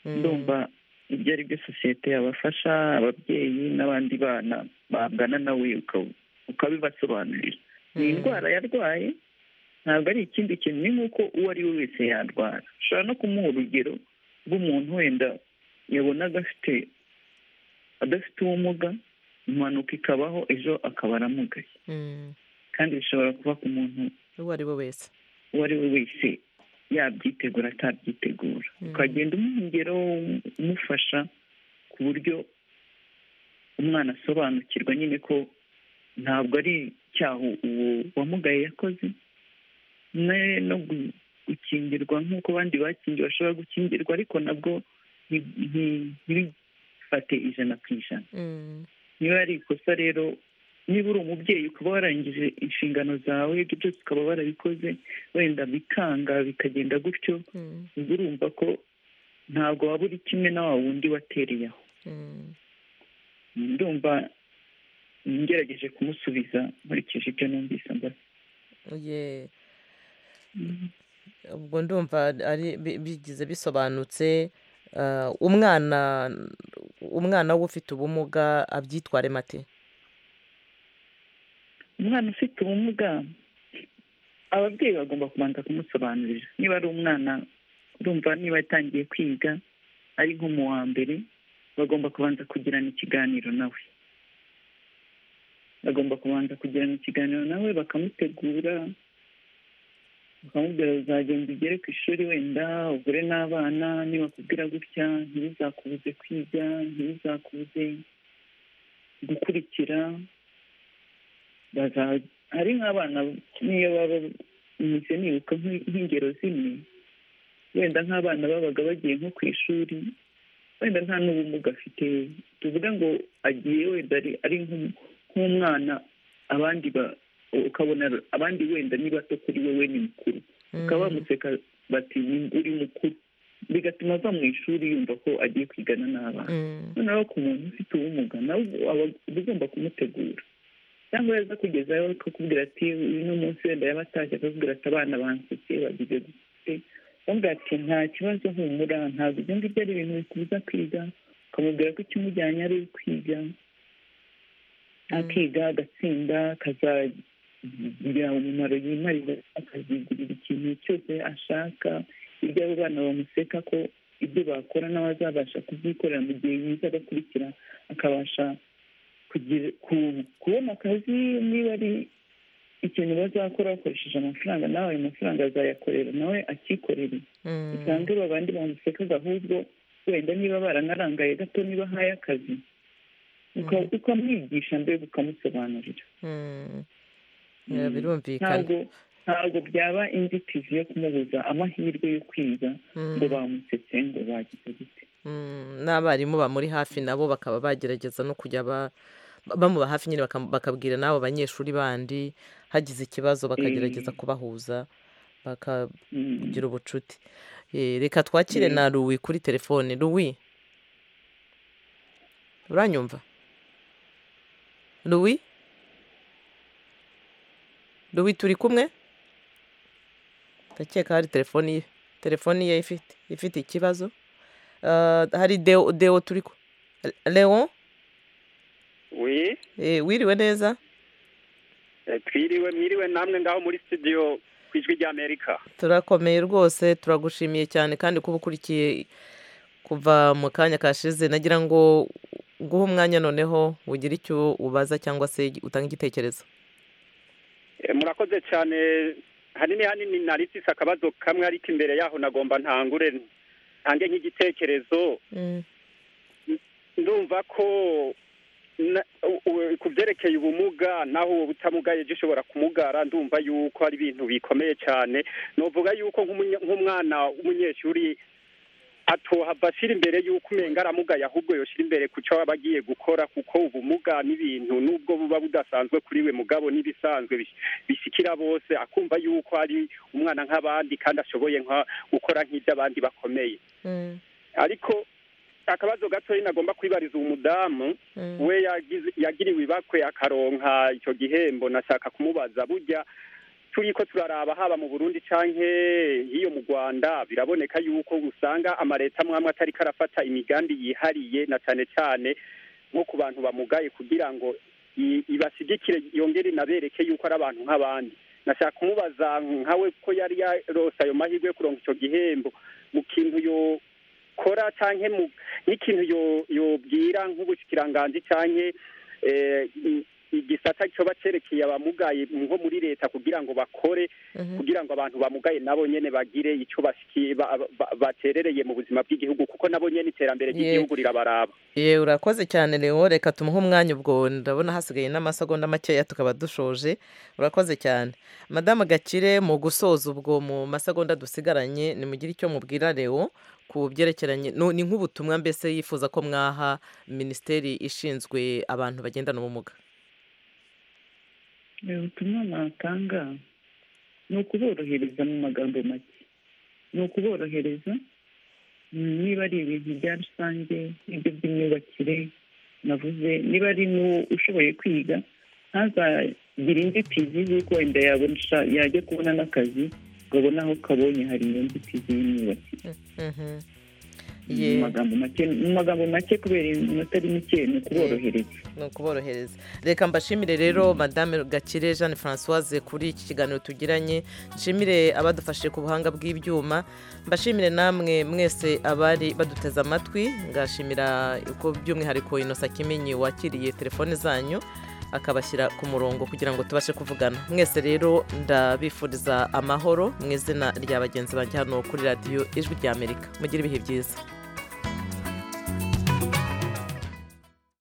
ndumva ibyo ari byo sosiyete yabafasha ababyeyi n'abandi bana bangana nawe uka- ukabibasobanurira ni indwara yarwaye ntabwo ari ikindi kintu ni nk'uko uwo ari we wese yarwara ushobora no kumuha urugero rw'umuntu wenda yabonaga afite adafite ubumuga impanuka ikabaho ejo akaba aramugaye kandi bishobora kuba ku muntu uwo ari we wese uwo ari we wese yabyitegura atabyitegura ukagenda umuha ingero umufasha ku buryo umwana asobanukirwa nyine ko ntabwo ari icyaha uwo wamugaye yakoze ne- no gu- gukingirwa nk'uko abandi bakingiwe bashobora gukingirwa ariko nabwo nti- nti- ntibifate ijana ku ijana niba ari ikosa rero niba uri umubyeyi ukaba warangije inshingano zawe ibyo byose ukaba warabikoze wenda bikanga bikagenda gutyo ubwo urumva ko ntabwo waba uri kimwe na wa wundi watereye aho ndumva ngerageje kumusubiza nkurikije ibyo numvise mbona Ye. ubwo ndumva ari bi- bigize bisobanutse ah, umwana umwana w'ufite ubumuga abyitware mate umwana ufite ubumuga ababyeyi bagomba kubanza kumusobanurira niba ari umwana urumva niba yatangiye kwiga ari nko mu wa mbere bagomba kubanza kugirana ikiganiro nawe bagomba kubanza kugirana ikiganiro nawe bakamutegura bakamubwira uzagenda ugere ku ishuri wenda ugure n'abana nibakubwira gutya ntibizakubuze kwiga ntibizakubuze gukurikira baza- hari nk'abana niyo baba nise nibuka nk'i- nk'ingero zimwe wenda nk'abana babaga bagiye nko ku ishuri wenda nta n'ubumuga afite tuvuga ngo agiye wenda ari- ari nk'u- nk'umwana abandi ba- ukabona abandi wenda ni bato kuri wowe ni mukuru bakaba bamuseka bati "Ni- uri mukuru bigatuma ava mu ishuri yumva ko agiye kwigana n'abana noneho ku muntu ufite ubumuga nawe aba uba ugomba kumutegura cyangwa yaza kugezayo akakubwira ati uno munsi wenda yaba atashye akakubwira ati abana bansetse bagize gute uramubwira ati nta kibazo humura ntabwo ibyo ngibyo ari ibintu bikubuza kwiga ukamubwira ko ikimujyanye ari ukwiga akiga agatsinda akazagira umumaro yimarira akazigurira ikintu cyose ashaka ibyo abo bana bamuseka ko ibyo bakora nawe azabasha kubyikorera mu gihe yize agakurikira akabasha kugira ku- kubona akazi niba ari ikintu bazakora bakoresheje amafaranga nawe ayo mafaranga azayakorera nawe akikorere usange babandi bamusekaga ahubwo wenda niba baranarangaye gato niba ahaye akazi uka- ukamwigisha mbega ukamusobanurira Yeah, Mm. birumvikana. ntabwo ntabwo byaba inzitizi yo kumubuza amahirwe yo kwiga Mm. ngo bamusetse ngo bagize gute Mm, n'abarimu bamuri hafi nabo bakaba bagerageza no kujya ba- bamuba hafi nyine bakam- bakabwira n'abo banyeshuri bandi hagize ikibazo bakagerageza Eh. kubahuza bakagira Mm. ubucuti Eh, reka twakire Eh. na ruwi kuri telefone ruwi uranyumva ruwi ruwi turi kumwe ndakeka hari telefoni ye telefoni ye ifite ifite ikibazo Ah, hari deo deo turi ku leon wi eh, wiriwe neza eh, twiriwe mwiriwe namwe ngaho muri studio ku ijwi ry'amerika turakomeye rwose turagushimiye cyane kandi kuba ukurikiye kuva mu kanya kashize nagira ngo guha umwanya noneho ugire icyo ubaza cyangwa se utanga igitekerezo Eh, murakoze cyane hanini hanini narisise akabazo kamwe ariko imbere yaho nagomba ntangure ntange nk'igitekerezo ndumva ko na- u- u- ku byerekeye ubumuga naho uwo butamugaye ejo ushobora kumugara ndumva yuko ari ibintu bikomeye cyane novuga yuko nk'umunya- nk'umwana w'umunyeshuri atohava ashyira imbere y'uko umenga aramugaye ahubwo yoshyira imbere ku cyo aba agiye gukora kuko ubumuga n'ibintu n'ubwo buba budasanzwe kuri we mugabo n'ibisanzwe bis- bishikira bose akumva yuko ari umwana nk'abandi kandi ashoboye nka- gukora nk'iby'abandi bakomeye ariko akabazo gatoya nagomba kwibariza umudamu we yagize- yagiriwe ibakwe akaronka icyo gihembo nashaka kumubaza burya turi ko turaraba haba mu burundi canke hiyo mu rwanda biraboneka yuko usanga amaleta amwamwe atari karafata imigambi yihariye na cane cane nko ku bantu bamugaye kugira ngo i- ibashyigikire yongere inabereke yuko ari abantu nk'abandi nashaka kumubaza nkawe ko yari yarose ayo mahirwe yo kuronka ico gihembo mu kintu yo kora canke mu n'ikintu yo- yobwira nk'ubushikiranganji canke eh, i- igisata coba cerekeye abamugaye nko muri leta kugira ngo bakore kugira ngo abantu bamugaye nabo nyene bagire ico bashikiye ba- ba- baterereye mu buzima bw'igihugu kuko nabo nyene iterambere Ye- ry'igihugu rirabaraba yewe urakoze cyane leon reka tumuhe umwanya ubwo ndabona hasigaye n'amasegonda makeya tukaba dushoje urakoze cyane madamu gakire mu gusoza ubwo mu masegonda dusigaranye nimugire icyo mubwira leon ku byerekeranye no- ni nk'ubutumwa mbese yifuza ko mwaha minisiteri ishinzwe abantu bagendana ubumuga ubutumwa natanga ni ukuborohereza mu magambo make ni ukuborohereza mm, niba ari ibintu bya rusange ibyo by'imyubakire navuze niba ari n'ushoboye kwiga ntazagire inzitizi z'uko wenda yabona yajya kubona n'akazi ngo abone aho kabonye hari iyo nzitizi y'imyubakire mu magambo make kubera iminota ari mike ni ukuborohereza ni ukuborohereza reka mbashimire rero madame gakire jeanne francoise kuri iki kiganiro tugiranye nshimire abadufashije ku buhanga bw'ibyuma mbashimire namwe mwese abari baduteze amatwi ngashimira uko by'umwihariko inosa kimenyi wakiriye telefone zanyu akabashyira ku murongo kugira ngo tubashe kuvugana mwese rero ndabifuriza amahoro mu izina rya bagenzi banjye hano kuri radiyo ijwi ry'amerika mugire ibihe byiza